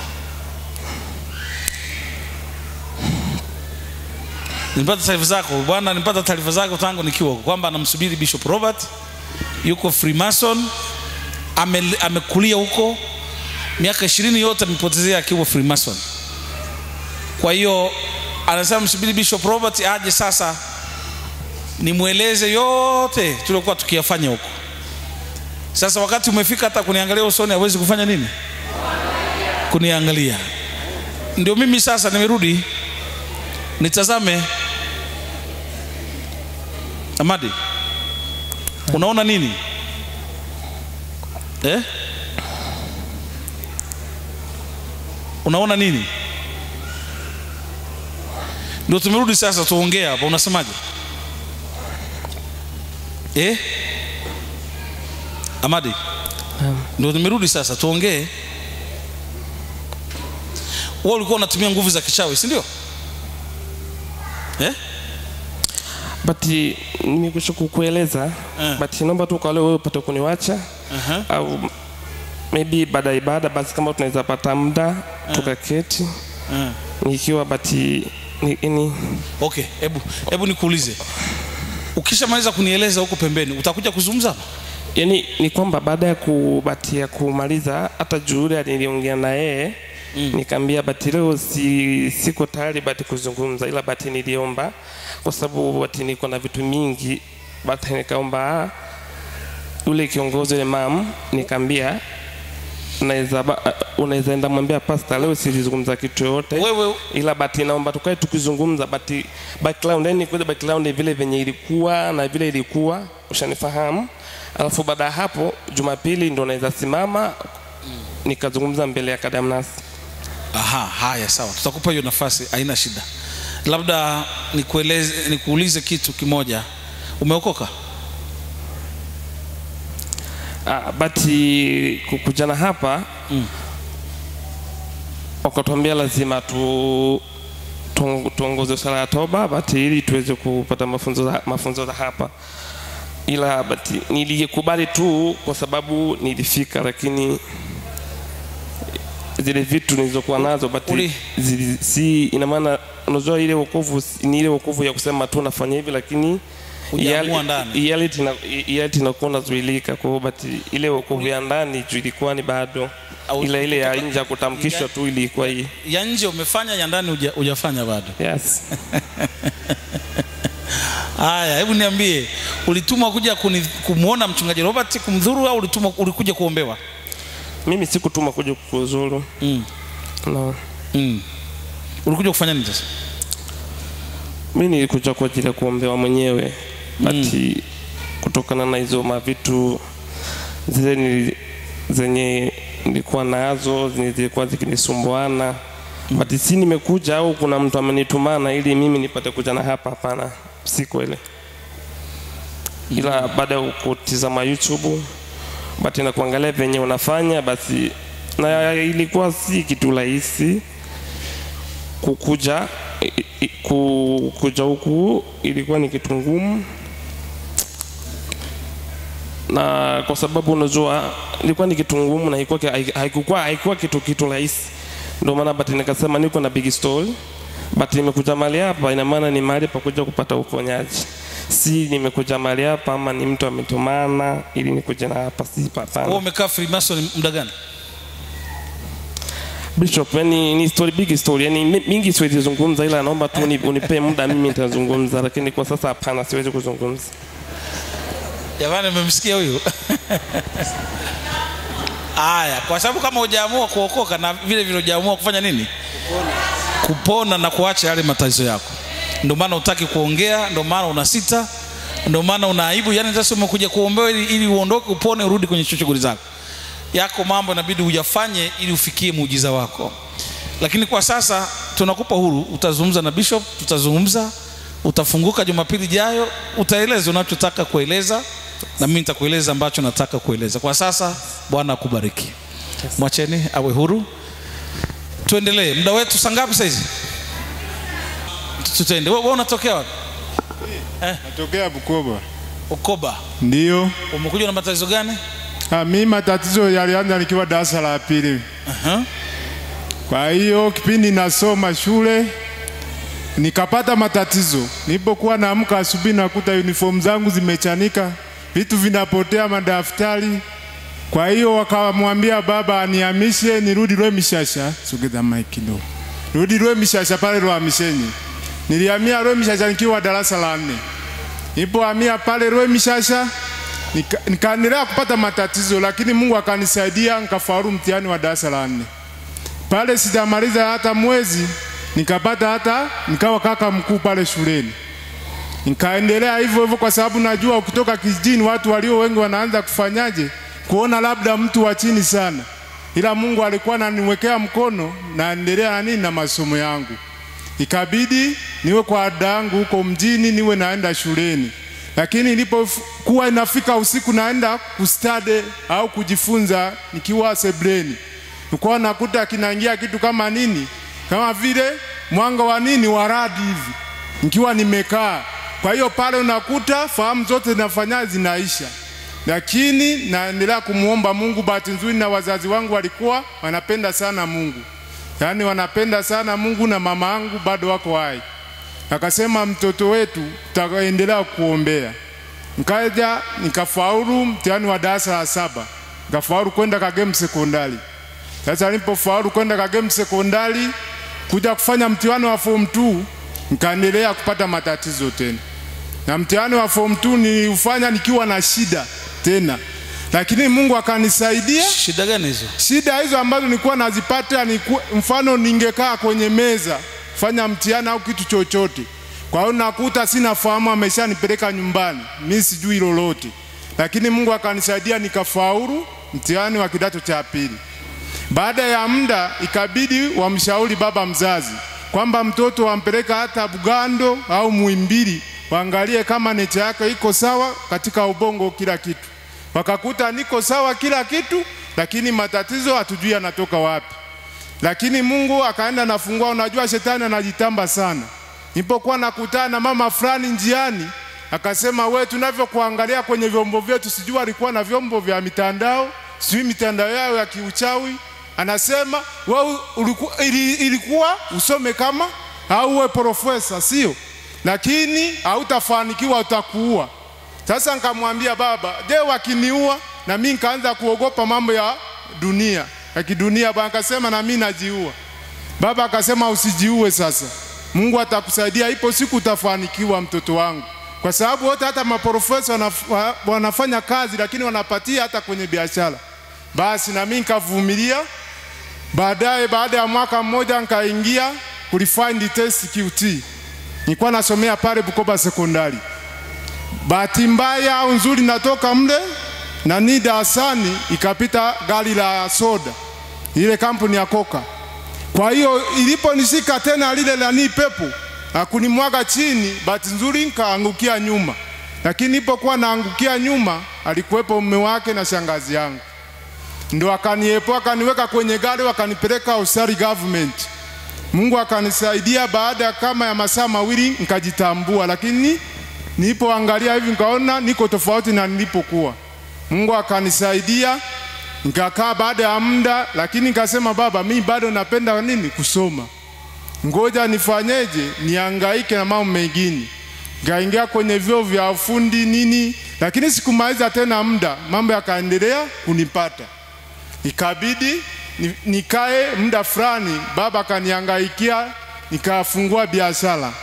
nipata taarifa zako bwana nipata taarifa zako tangu nikiwa huko kwamba anamsubiri bishop robert yuko freemason ame, amekulia huko miaka ishirini yote amepotezea akiwa freemason kwa hiyo anasema msubiri bishop robert aje sasa nimweleze yote tuliokuwa tukiyafanya huko sasa wakati umefika hata kuniangalia usoni hawezi kufanya nini kuniangalia ndio mimi sasa nimerudi nitazame amadi unaona nini eh? unaona nini ndio tumerudi sasa tuongee hapa unasemaje eh? amadi ndio nimerudi sasa tuongee wewe ulikuwa unatumia nguvu za kichawi si ndio eh? but nimekusha kukueleza Eh. but naomba tu kwa leo wewe upate kuniwacha Aha. au maybe baada ya ibada basi kama tunaweza pata muda tukaketi Eh. nikiwa but ni, ni okay hebu hebu nikuulize ukishamaliza kunieleza huko pembeni utakuja kuzungumza hapa yani ni kwamba baada ya kubatia kumaliza hata juhudi niliongea na yeye mm. nikaambia bati leo si, siko tayari bati kuzungumza ila bati niliomba kwa sababu bati niko na vitu mingi bati nikaomba ah, yule kiongozi yule mam nikaambia unaweza ba- unaweza enda mwambia pasta leo silizungumza kitu yoyote wewe ila bati naomba tukae tukizungumza bati background yani kule background vile venye ilikuwa na vile ilikuwa ushanifahamu alafu baada ya hapo jumapili ndo naweza simama nikazungumza mbele ya kadamnasi aha haya sawa tutakupa hiyo nafasi haina shida labda nikueleze nikuulize kitu kimoja umeokoka ah, bati kukujana hapa Mm. wakatuambia lazima tu tuong- tuongoze sala ya toba bati ili tuweze kupata mafunzo za, mafunzo za hapa ila bati nilikubali tu kwa sababu nilifika lakini zile vitu nilizokuwa nazo bati Uli- zili, si ina maana unajua ile wokovu si- ni ile wokovu ya kusema tu nafanya hivi lakini Hujaamua reali- ndani. reality ina- reality inakuwa unazuilika kwa hiyo bati ile wokovu ya ndani juu ilikuwa ni bado Au- ila ile ya nje ya kutamkishwa tu ilikuwa hii ya nje umefanya ya ndani huja- hujafanya bado yes haya hebu niambie ulitumwa kuja kuni- kumwona mchungaji robert kumdhuru au ulitumwa ulikuja kuombewa mimi sikutuma kuja kuzuru mm. no. Mm. ulikuja kufanya nini sasa mi nilikuja kwa ajili ya kuombewa mwenyewe bati kutokana na hizo mavitu zile nili, zenye nilikuwa nazo zenye zilikuwa zikinisumbuana but si nimekuja au kuna mtu amenitumana ili mimi nipate kuja na hapa hapana si kweli ila baada ya kutizama youtube but na kuangalia venye unafanya basi na ilikuwa si kitu rahisi kukuja i- i- ku- kuja huku ilikuwa ni kitu ngumu na kwa sababu unajua ilikuwa ni kitu ngumu na haikuwa ki- haikuwa haikuwa kitu kitu rahisi ndio maana but nikasema niko na big story but nimekuja mahali hapa ina maana ni mahali pa kuja kupata uponyaji si nimekuja mahali hapa ama ni mtu ametumana ili nikuje na hapa si wewe hapana umekaa freemason muda gani bishop yani ni story big story yani mi- mingi siwezi zungumza ila naomba tu uni- unipe muda mimi nitazungumza lakini kwa sasa hapana siwezi kuzungumza jamani umemsikia huyu haya kwa sababu kama hujaamua kuokoka na vile vile hujaamua kufanya nini kupona na kuacha yale matatizo yako ndio maana utaki kuongea ndio maana una sita ndio maana una aibu yani sasa umekuja kuombewa ili, ili uondoke upone urudi kwenye shughuli zako yako mambo inabidi uyafanye ili ufikie muujiza wako lakini kwa sasa tunakupa huru utazungumza na bishop tutazungumza utafunguka jumapili ijayo utaeleza unachotaka kueleza na mimi nitakueleza ambacho nataka kueleza kwa sasa bwana akubariki mwacheni awe huru tuendelee muda wetu saa ngapi saizi tutende wewe wewe unatokea wapi Natokea Bukoba. ukoba Ndio. umekuja na matatizo gani Ah, mimi matatizo yalianza nikiwa darasa la pili. Aha. Kwa hiyo kipindi nasoma shule nikapata matatizo. Nilipokuwa naamka asubuhi nakuta uniform zangu zimechanika, vitu vinapotea, madaftari. Kwa hiyo wakamwambia baba anihamishe nirudi Rwemishasha. Sogeza mic kidogo. Rudi Rwemishasha pale Rwamishenyi. Nilihamia Rwemishasha nikiwa darasa la nne. Nilipohamia pale Rwemishasha nika- nikaendelea kupata matatizo, lakini Mungu akanisaidia nikafaulu mtihani wa darasa la nne. Pale sijamaliza hata mwezi nikapata hata nikawa kaka mkuu pale shuleni. Nikaendelea hivyo hivyo, kwa sababu najua ukitoka kijijini watu walio wengi wanaanza kufanyaje, kuona labda mtu wa chini sana, ila Mungu alikuwa ananiwekea mkono, naendelea na nini na masomo yangu. Ikabidi niwe kwa ada yangu huko mjini, niwe naenda shuleni, lakini ilipokuwa inafika usiku naenda kustade au kujifunza nikiwa sebleni, nilikuwa nakuta kinaingia kitu kama nini, kama vile mwanga wa nini wa radi hivi, nikiwa nimekaa. Kwa hiyo pale unakuta fahamu zote zinafanya zinaisha, lakini naendelea kumwomba Mungu. Bahati nzuri na wazazi wangu walikuwa wanapenda sana Mungu, yaani wanapenda sana Mungu, na mama yangu bado wako hai. Akasema mtoto wetu tutaendelea kuombea. Nikaja nikafaulu mtihani wa darasa la saba, nikafaulu kwenda Kagemu sekondari. Sasa nilipofaulu kwenda Kagemu sekondari kuja kufanya mtihani wa form 2 nikaendelea kupata matatizo tena, na mtihani wa form 2 niliufanya nikiwa na shida tena, lakini Mungu akanisaidia. shida gani hizo Shida hizo ambazo nilikuwa nazipata ni ku- mfano, ningekaa kwenye meza fanya mtihani au kitu chochote, kwa hiyo nakuta sina fahamu, ameshanipeleka nyumbani, mimi sijui lolote, lakini Mungu akanisaidia nikafaulu mtihani wa kidato cha pili. Baada ya muda ikabidi wamshauri baba mzazi kwamba mtoto wampeleka hata Bugando au Muhimbili waangalie kama necha yake iko sawa katika ubongo, kila kitu. Wakakuta niko sawa kila kitu, lakini matatizo hatujui yanatoka wapi. Lakini Mungu akaenda nafungua. Unajua shetani anajitamba sana. Nilipokuwa nakutana na mama fulani njiani, akasema we, tunavyokuangalia kwenye vyombo vyetu, sijui alikuwa na vyombo vya mitandao, sijui mitandao yao ya kiuchawi. Anasema we ulikuwa, ili, ilikuwa usome kama au uwe profesa, sio? Lakini hautafanikiwa, utakuua. Sasa nikamwambia baba, je, wakiniua? Na mimi nikaanza kuogopa mambo ya dunia ya kidunia. Baba akasema na mimi najiua. Baba akasema usijiue, sasa Mungu atakusaidia, ipo siku utafanikiwa, mtoto wangu, kwa sababu wote hata maprofesa wanaf, wa- wanafanya kazi, lakini wanapatia hata kwenye biashara. Basi na mimi nikavumilia. Baadaye, baada ya mwaka mmoja, nikaingia kulifind test QT. Nilikuwa nasomea pale Bukoba sekondari. Bahati mbaya au nzuri, natoka mle na ni darasani, ikapita gari la soda, ile kampuni ya Coca. Kwa Kwa hiyo iliponishika tena lile nani pepo akunimwaga chini, bahati nzuri nikaangukia nyuma, lakini nilipokuwa naangukia nyuma alikuwepo mume wake na shangazi yangu, ndo akaniepoa akaniweka kwenye gari wakanipeleka Usari government. Mungu akanisaidia baada ya kama ya masaa mawili nikajitambua, lakini nilipoangalia hivi nikaona niko tofauti na nilipokuwa. Mungu akanisaidia nikakaa baada ya muda, lakini nikasema baba, mimi bado napenda nini kusoma, ngoja nifanyeje, niangaike na mambo mengine. Nikaingia kwenye vyuo vya ufundi nini, lakini sikumaliza tena muda, mambo yakaendelea kunipata, ikabidi ni- nikae muda fulani, baba akaniangaikia, nikafungua biashara,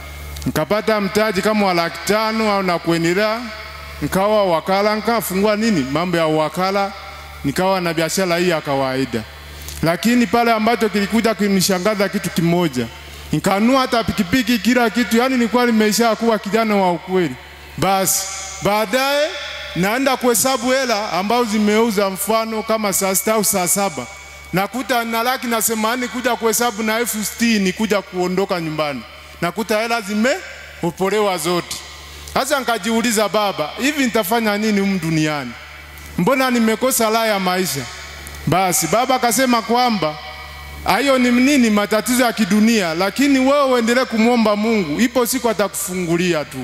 nikapata mtaji kama wa laki tano au na kuendelea, nikawa wakala, nikafungua nini mambo ya wakala, nikawa na biashara hii ya kawaida. Lakini pale ambacho kilikuja kinishangaza kitu kimoja, nikanua hata pikipiki, kila kitu, yani nilikuwa nimesha kuwa kijana wa ukweli. Basi baadaye naenda kuhesabu hela ambazo zimeuza, mfano kama saa sita au saa saba nakuta na laki na themanini kuja kuhesabu na elfu sitini kuja kuondoka nyumbani, nakuta hela zimeopolewa zote. Sasa nikajiuliza, baba, hivi nitafanya nini humu duniani? Mbona nimekosa raha ya maisha? Basi baba akasema kwamba hayo ni nini, matatizo ya kidunia, lakini wewe uendelee kumwomba Mungu, ipo siku atakufungulia tu.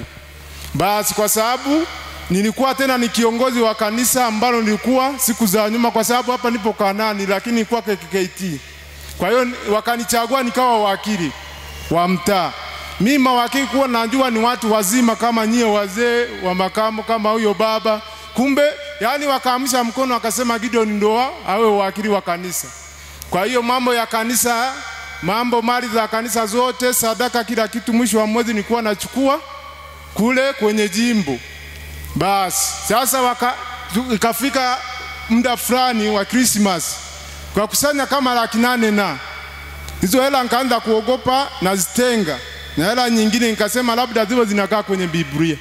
Basi kwa sababu nilikuwa tena ni kiongozi wa kanisa ambalo nilikuwa siku za nyuma, kwa sababu hapa nipo Kanani, lakini nilikuwa KKKT. Kwa hiyo wakanichagua nikawa wakili wa mtaa. Mimi mawakili kuwa najua ni watu wazima kama nyie wazee wa makamo kama huyo baba, kumbe yani wakaamsha mkono wakasema Gideon ndoa awe wakili wa kanisa. Kwa hiyo mambo ya kanisa, mambo mali za kanisa zote, sadaka, kila kitu, mwisho wa mwezi nilikuwa nachukua kule kwenye jimbo. Basi sasa waka, tu- ikafika muda fulani wa Christmas kwa kusanya kama laki nane na hizo hela nikaanza kuogopa nazitenga, na hela nyingine nikasema labda ziwe zinakaa kwenye Biblia.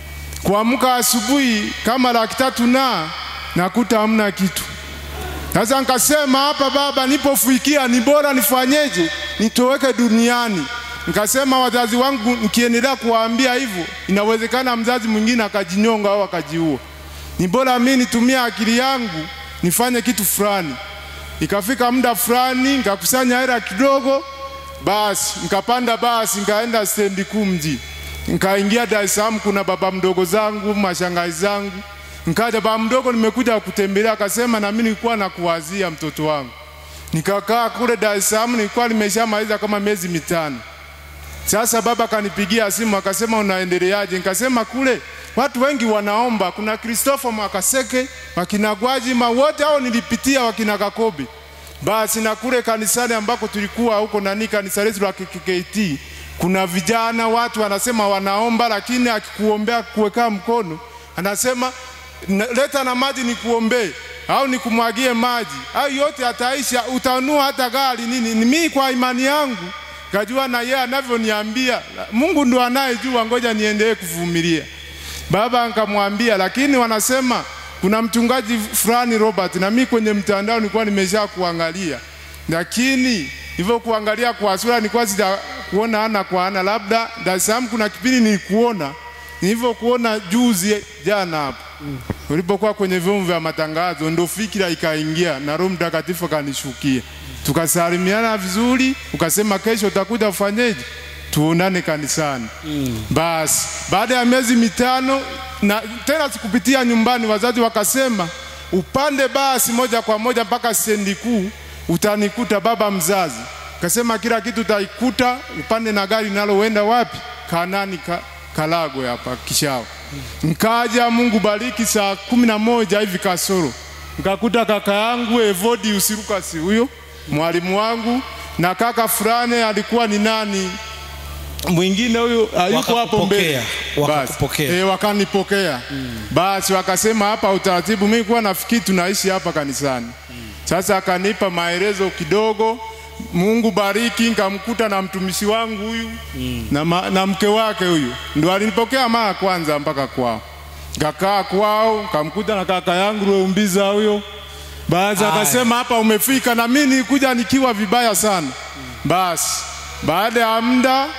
Kuamka asubuhi kama laki tatu na nakuta hamna kitu. Sasa nikasema hapa, baba, nipofikia ni bora nifanyeje? Nitoweke duniani. Nikasema wazazi wangu nikiendelea kuwaambia hivyo, inawezekana mzazi mwingine akajinyonga au akajiua. Ni bora mimi nitumie akili yangu nifanye kitu fulani. Ikafika muda fulani nikakusanya hela kidogo, basi nikapanda basi nikaenda stendi kuu mji, nikaingia Dar es Salaam. Kuna baba mdogo zangu, mashangazi zangu, nikaja baba mdogo, nimekuja kutembelea, akasema na mimi nilikuwa nakuwazia mtoto wangu. Nikakaa kule Dar es Salaam, nilikuwa nimeshamaliza kama miezi mitano. Sasa baba kanipigia simu akasema unaendeleaje? Nikasema kule watu wengi wanaomba, kuna Christopher Mwakaseke, wakina Gwajima, wote hao nilipitia, wakina Kakobe. Basi na kule kanisani ambako tulikuwa huko nani, kanisa letu la KKKT, kuna vijana watu wanasema wanaomba, lakini akikuombea kuweka mkono anasema "Na- leta na maji nikuombee au nikumwagie maji, au yote ataisha, utanua hata gari nini. Ni mimi kwa imani yangu kajua na yeye anavyoniambia, Mungu ndo anayejua, ngoja niendelee kuvumilia. Baba nikamwambia, lakini wanasema kuna mchungaji fulani Robert, na mimi kwenye mtandao nilikuwa nimesha kuangalia, lakini hivyo kuangalia kwa sura nilikuwa sija kuona ana kwa ana, labda Dar es Salaam kuna kipindi nilikuona nilivyo kuona juzi jana hapo ulipokuwa kwenye vyombo vya matangazo, ndo fikira ikaingia na Roho Mtakatifu akanishukia, tukasalimiana vizuri, ukasema kesho utakuja ufanyeje, tuonane kanisani. Basi baada ya miezi mitano na tena sikupitia nyumbani, wazazi wakasema upande basi moja kwa moja mpaka stendi kuu, utanikuta baba mzazi. Kasema kila kitu utaikuta, upande na gari naloenda wapi? Kanani ka, Kalagwe hapa Kishao. Nkaja, Mungu bariki, saa kumi na moja hivi kasoro nkakuta kaka yangu Evodi Usirukasi, huyo mwalimu wangu, na kaka fulani alikuwa ni nani mwingine huyo ayuko hapo mbele Wakakupokea, wakakupokea. Basi, eh, wakanipokea basi wakasema hapa utaratibu mimi kuwa nafikiri tunaishi hapa kanisani sasa akanipa maelezo kidogo Mungu bariki nikamkuta na mtumishi wangu huyu na, ma, na mke wake huyu ndo alinipokea mara kwanza mpaka kwao kakaa kwao kamkuta na kaka yangu Leumbiza huyo Basi Haya. akasema hapa umefika, na mimi nilikuja nikiwa vibaya sana. Basi baada ya muda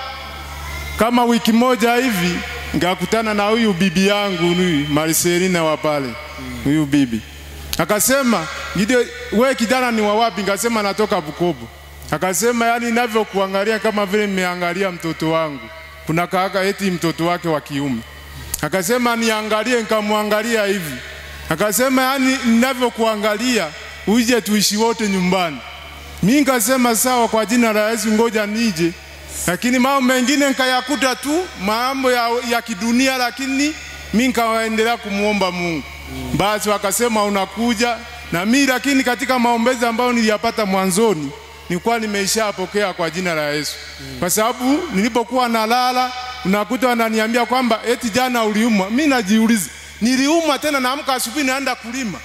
kama wiki moja hivi ngakutana na huyu bibi yangu huyu Marcelina wa pale, huyu bibi akasema, Gideon, we kijana ni wa wapi? Ngasema natoka Bukoba. Akasema yani, ninavyokuangalia kama vile nimeangalia mtoto wangu. Kuna kaka eti mtoto wake wa kiume. Akasema niangalie, nikamwangalia hivi. Akasema yani, ninavyokuangalia uje tuishi wote nyumbani. Mimi nikasema sawa, kwa jina la Yesu, ngoja nije. Lakini mambo mengine nikayakuta tu mambo ya, ya kidunia, lakini mimi nikaendelea kumwomba Mungu. Basi wakasema unakuja na mimi, lakini katika maombezi ambayo niliyapata mwanzoni nilikuwa nimeishapokea kwa jina la Yesu, kwa sababu nilipokuwa nalala unakuta wananiambia kwamba eti jana uliumwa. Mimi najiuliza niliumwa tena, naamka asubuhi naenda kulima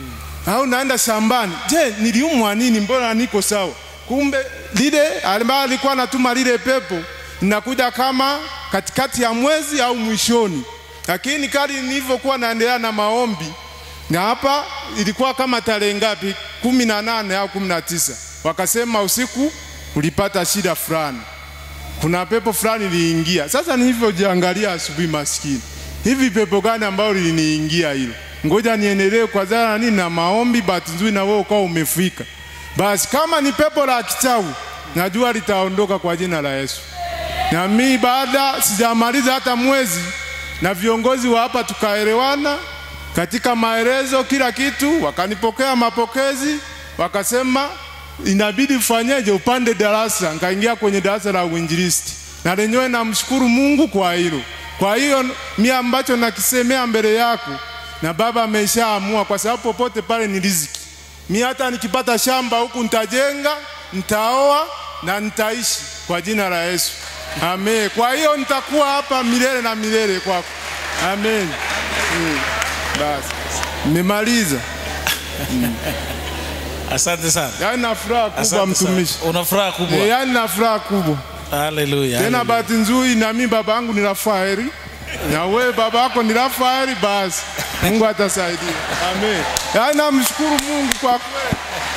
au naenda shambani. Je, niliumwa nini? Mbona niko sawa? Kumbe lile ambaye alikuwa anatuma lile pepo linakuja kama katikati ya mwezi au mwishoni, lakini kali nilivyokuwa naendelea na maombi na hapa ilikuwa kama tarehe ngapi, kumi na nane au kumi na tisa wakasema usiku ulipata shida fulani, kuna pepo fulani liliingia. Sasa nilivyojiangalia asubuhi, maskini, hivi pepo gani ambalo liliniingia hilo? Ngoja niendelee kwa zana nini na maombi. Bahati nzuri na wewe ukawa umefika. Basi kama ni pepo la kichawi, najua litaondoka kwa jina la Yesu. Na mimi baada sijamaliza hata mwezi, na viongozi wa hapa tukaelewana katika maelezo, kila kitu, wakanipokea mapokezi, wakasema inabidi ufanyeje, upande darasa. Nikaingia kwenye darasa la uinjilisti, na lenyewe namshukuru Mungu kwa hilo. Kwa hiyo mimi ambacho nakisemea mbele yako, na Baba ameshaamua, kwa sababu popote pale ni riziki. Mi hata nikipata shamba huku nitajenga, nitaoa na nitaishi kwa jina la Yesu. Amen. Kwa hiyo nitakuwa hapa milele na milele kwako. Amen. Mm. Basi nimemaliza. Asante sana. Yaani na furaha kubwa Asante mtumishi. sana. Una furaha kubwa. Eh, Yaani na furaha kubwa. Haleluya. Tena haleluya. bahati nzuri na mimi baba yangu ni Rafaeli na wewe baba yako ni Rafaeli, basi Mungu atasaidia. Amen. Yaani namshukuru Mungu kwa kweli.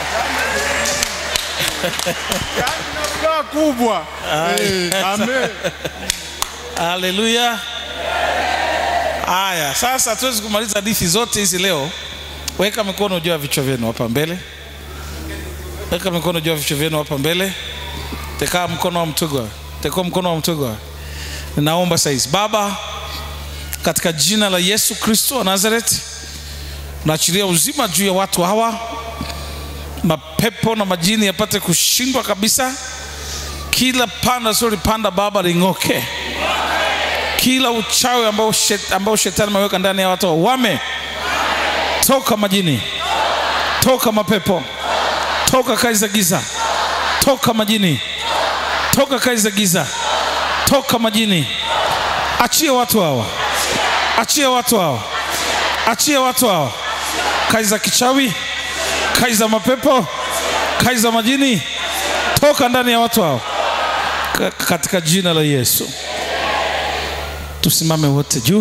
Yaani na furaha kubwa. Eh, Amen. Haleluya. Haya, sasa hatuwezi kumaliza hadithi zote hizi leo. Weka mikono juu ya vichwa vyenu hapa mbele. Weka mikono juu ya vichwa vyenu hapa mbele. Teka mkono wa mtugwa. Teka mkono wa mtugwa. Ninaomba saizi. Baba, katika jina la Yesu Kristo wa Nazareti, naachilia uzima juu ya watu hawa, mapepo na majini yapate kushindwa kabisa. Kila panda sulipanda Baba ling'oke kila uchawi ambao, shet, ambao shetani ameweka ndani ya watu wame toka majini, toka mapepo, toka kazi za giza, toka majini, toka kazi za giza, toka majini. Achia watu hawa, achia watu hawa, achia watu hawa, kazi za kichawi, kazi za mapepo, kazi za majini, toka ndani ya watu hao Ka- katika jina la Yesu. Tusimame wote juu.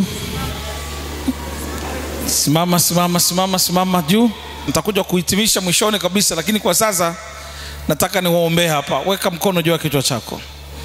Simama, simama, simama, simama juu. Nitakuja kuhitimisha mwishoni kabisa, lakini kwa sasa nataka niwaombee hapa. Weka mkono juu ya kichwa chako.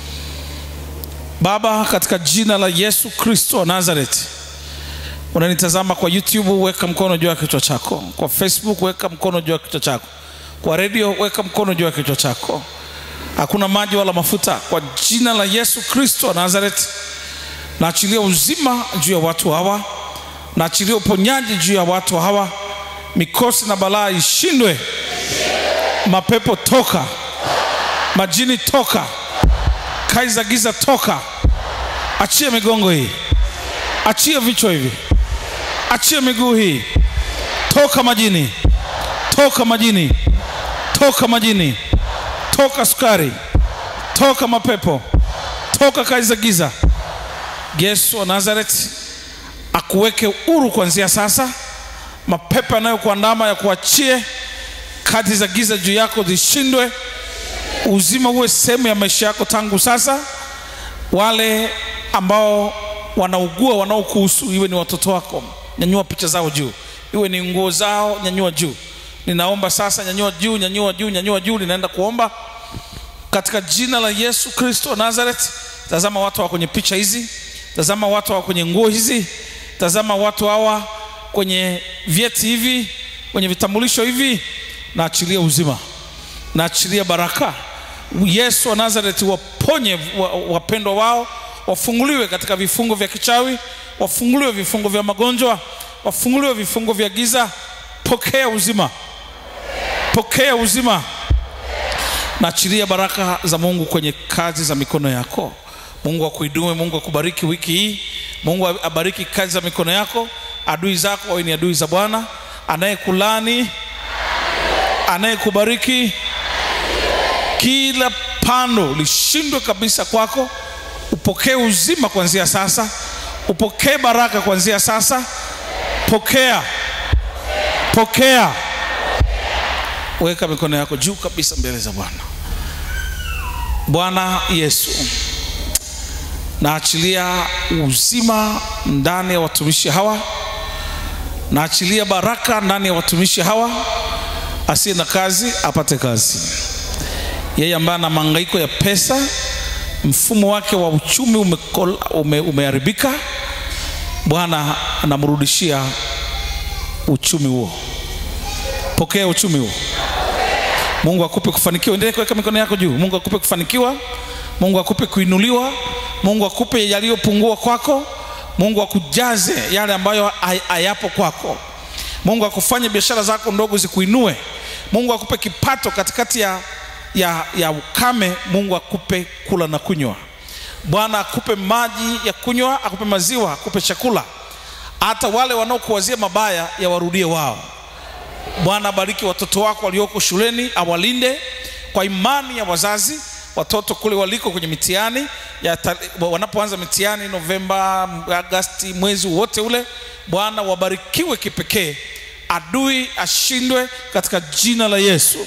Baba, katika jina la Yesu Kristo wa Nazareti, unanitazama kwa YouTube, weka mkono juu ya kichwa chako. Kwa Facebook, weka mkono juu ya kichwa chako. Kwa redio, weka mkono juu ya kichwa chako. Hakuna maji wala mafuta. Kwa jina la Yesu Kristo wa Nazareti, naachilia uzima juu ya watu hawa, naachilia uponyaji juu ya watu hawa, mikosi na balaa ishindwe, mapepo toka, majini toka, kazi za giza toka, achie migongo hii, achie vichwa hivi, achie miguu hii, toka majini, toka majini, toka majini, toka sukari, toka mapepo, toka kazi za giza. Yesu wa Nazareti akuweke huru kuanzia sasa. Mapepo yanayokuandama ya kuachie, kazi za giza juu yako zishindwe, uzima uwe sehemu ya maisha yako tangu sasa. Wale ambao wanaugua wanaokuhusu, iwe ni watoto wako, nyanyua picha zao juu, iwe ni nguo zao, nyanyua juu. ninaomba sasa nyanyua juu nyanyua juu nyanyua juu ninaenda kuomba katika jina la yesu kristo wa nazareth tazama watu hawa kwenye picha hizi tazama watu hawa kwenye nguo hizi tazama watu hawa kwenye vyeti hivi kwenye vitambulisho hivi naachilia uzima naachilia baraka yesu wa nazareti waponye wa- wapendwa wao wafunguliwe katika vifungo vya kichawi wafunguliwe vifungo vya magonjwa wafunguliwe vifungo vya giza pokea uzima pokea uzima naachilia baraka za mungu kwenye kazi za mikono yako mungu akuinue mungu akubariki wiki hii mungu abariki kazi za mikono yako adui zako wawe ni adui za bwana anayekulani anayekubariki kila pando lishindwe kabisa kwako upokee uzima kuanzia sasa upokee baraka kuanzia sasa pokea pokea weka mikono yako juu kabisa mbele za bwana bwana yesu naachilia uzima ndani ya watumishi hawa naachilia baraka ndani ya watumishi hawa asiye na kazi apate kazi yeye ambaye ana mahangaiko ya pesa mfumo wake wa uchumi umekola- ume, umeharibika bwana anamrudishia uchumi huo pokea uchumi huo mungu akupe kufanikiwa endelee kuweka mikono yako juu mungu akupe kufanikiwa mungu akupe kuinuliwa mungu akupe yaliyopungua kwako mungu akujaze yale ambayo hay- hayapo kwako mungu akufanye biashara zako ndogo zikuinue mungu akupe kipato katikati ya, ya, ya ukame mungu akupe kula na kunywa bwana akupe maji ya kunywa akupe maziwa akupe chakula hata wale wanaokuwazia mabaya yawarudie wao bwana abariki watoto wako walioko shuleni awalinde kwa imani ya wazazi watoto kule waliko kwenye mitihani ya ta- wanapoanza mitihani novemba agasti mwezi wote ule bwana wabarikiwe kipekee adui ashindwe katika jina la yesu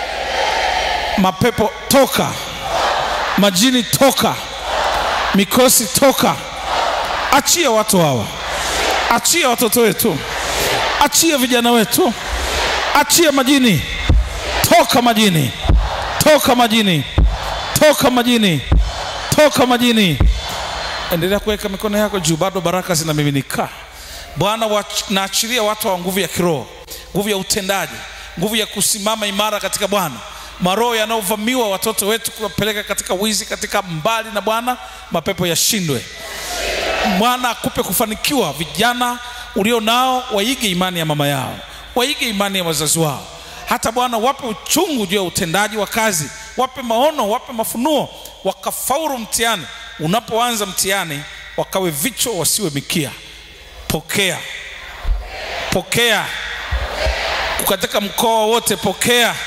mapepo toka majini toka mikosi toka achia watu hawa achia watoto wetu achia vijana wetu achia majini toka majini toka majini toka majini toka majini endelea kuweka mikono yako juu bado baraka zinamiminika bwana wach- naachilia watu wa nguvu ya kiroho nguvu ya utendaji nguvu ya kusimama imara katika bwana maroho yanayovamiwa watoto wetu kuwapeleka katika wizi katika mbali na bwana mapepo yashindwe bwana akupe kufanikiwa vijana ulio nao waige imani ya mama yao waige imani ya wazazi wao hata bwana wape uchungu juu ya utendaji wa kazi wape maono wape mafunuo wakafaulu mtihani unapoanza mtihani wakawe vichwa wasiwe mikia pokea pokea katika mkoa wote pokea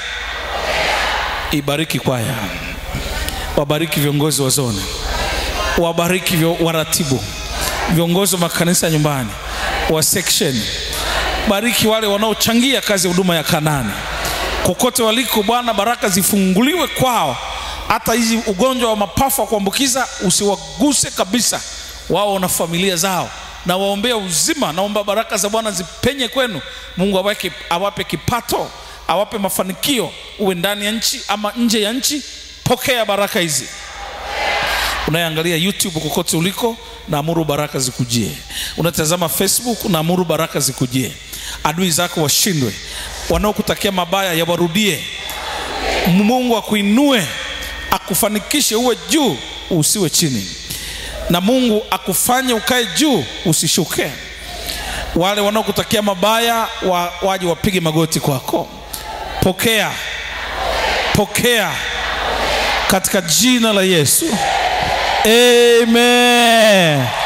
ibariki kwaya wabariki viongozi wa zone wabariki vyo- waratibu viongozi wa makanisa ya nyumbani wa section bariki wale wanaochangia kazi ya huduma ya kanani kokote waliko bwana baraka zifunguliwe kwao hata hizi ugonjwa wa mapafu wa kuambukiza usiwaguse kabisa wao na familia zao na waombea uzima naomba baraka za bwana zipenye kwenu mungu awake, awape kipato awape mafanikio uwe ndani ya nchi ama nje ya nchi pokea baraka hizi unayeangalia youtube kokote uliko naamuru baraka zikujie unatazama facebook naamuru baraka zikujie adui zako washindwe wanaokutakia mabaya yawarudie mungu akuinue akufanikishe uwe juu usiwe chini na mungu akufanye ukae juu usishuke wale wanaokutakia mabaya wa, waje wapige magoti kwako pokea pokea katika jina la yesu amen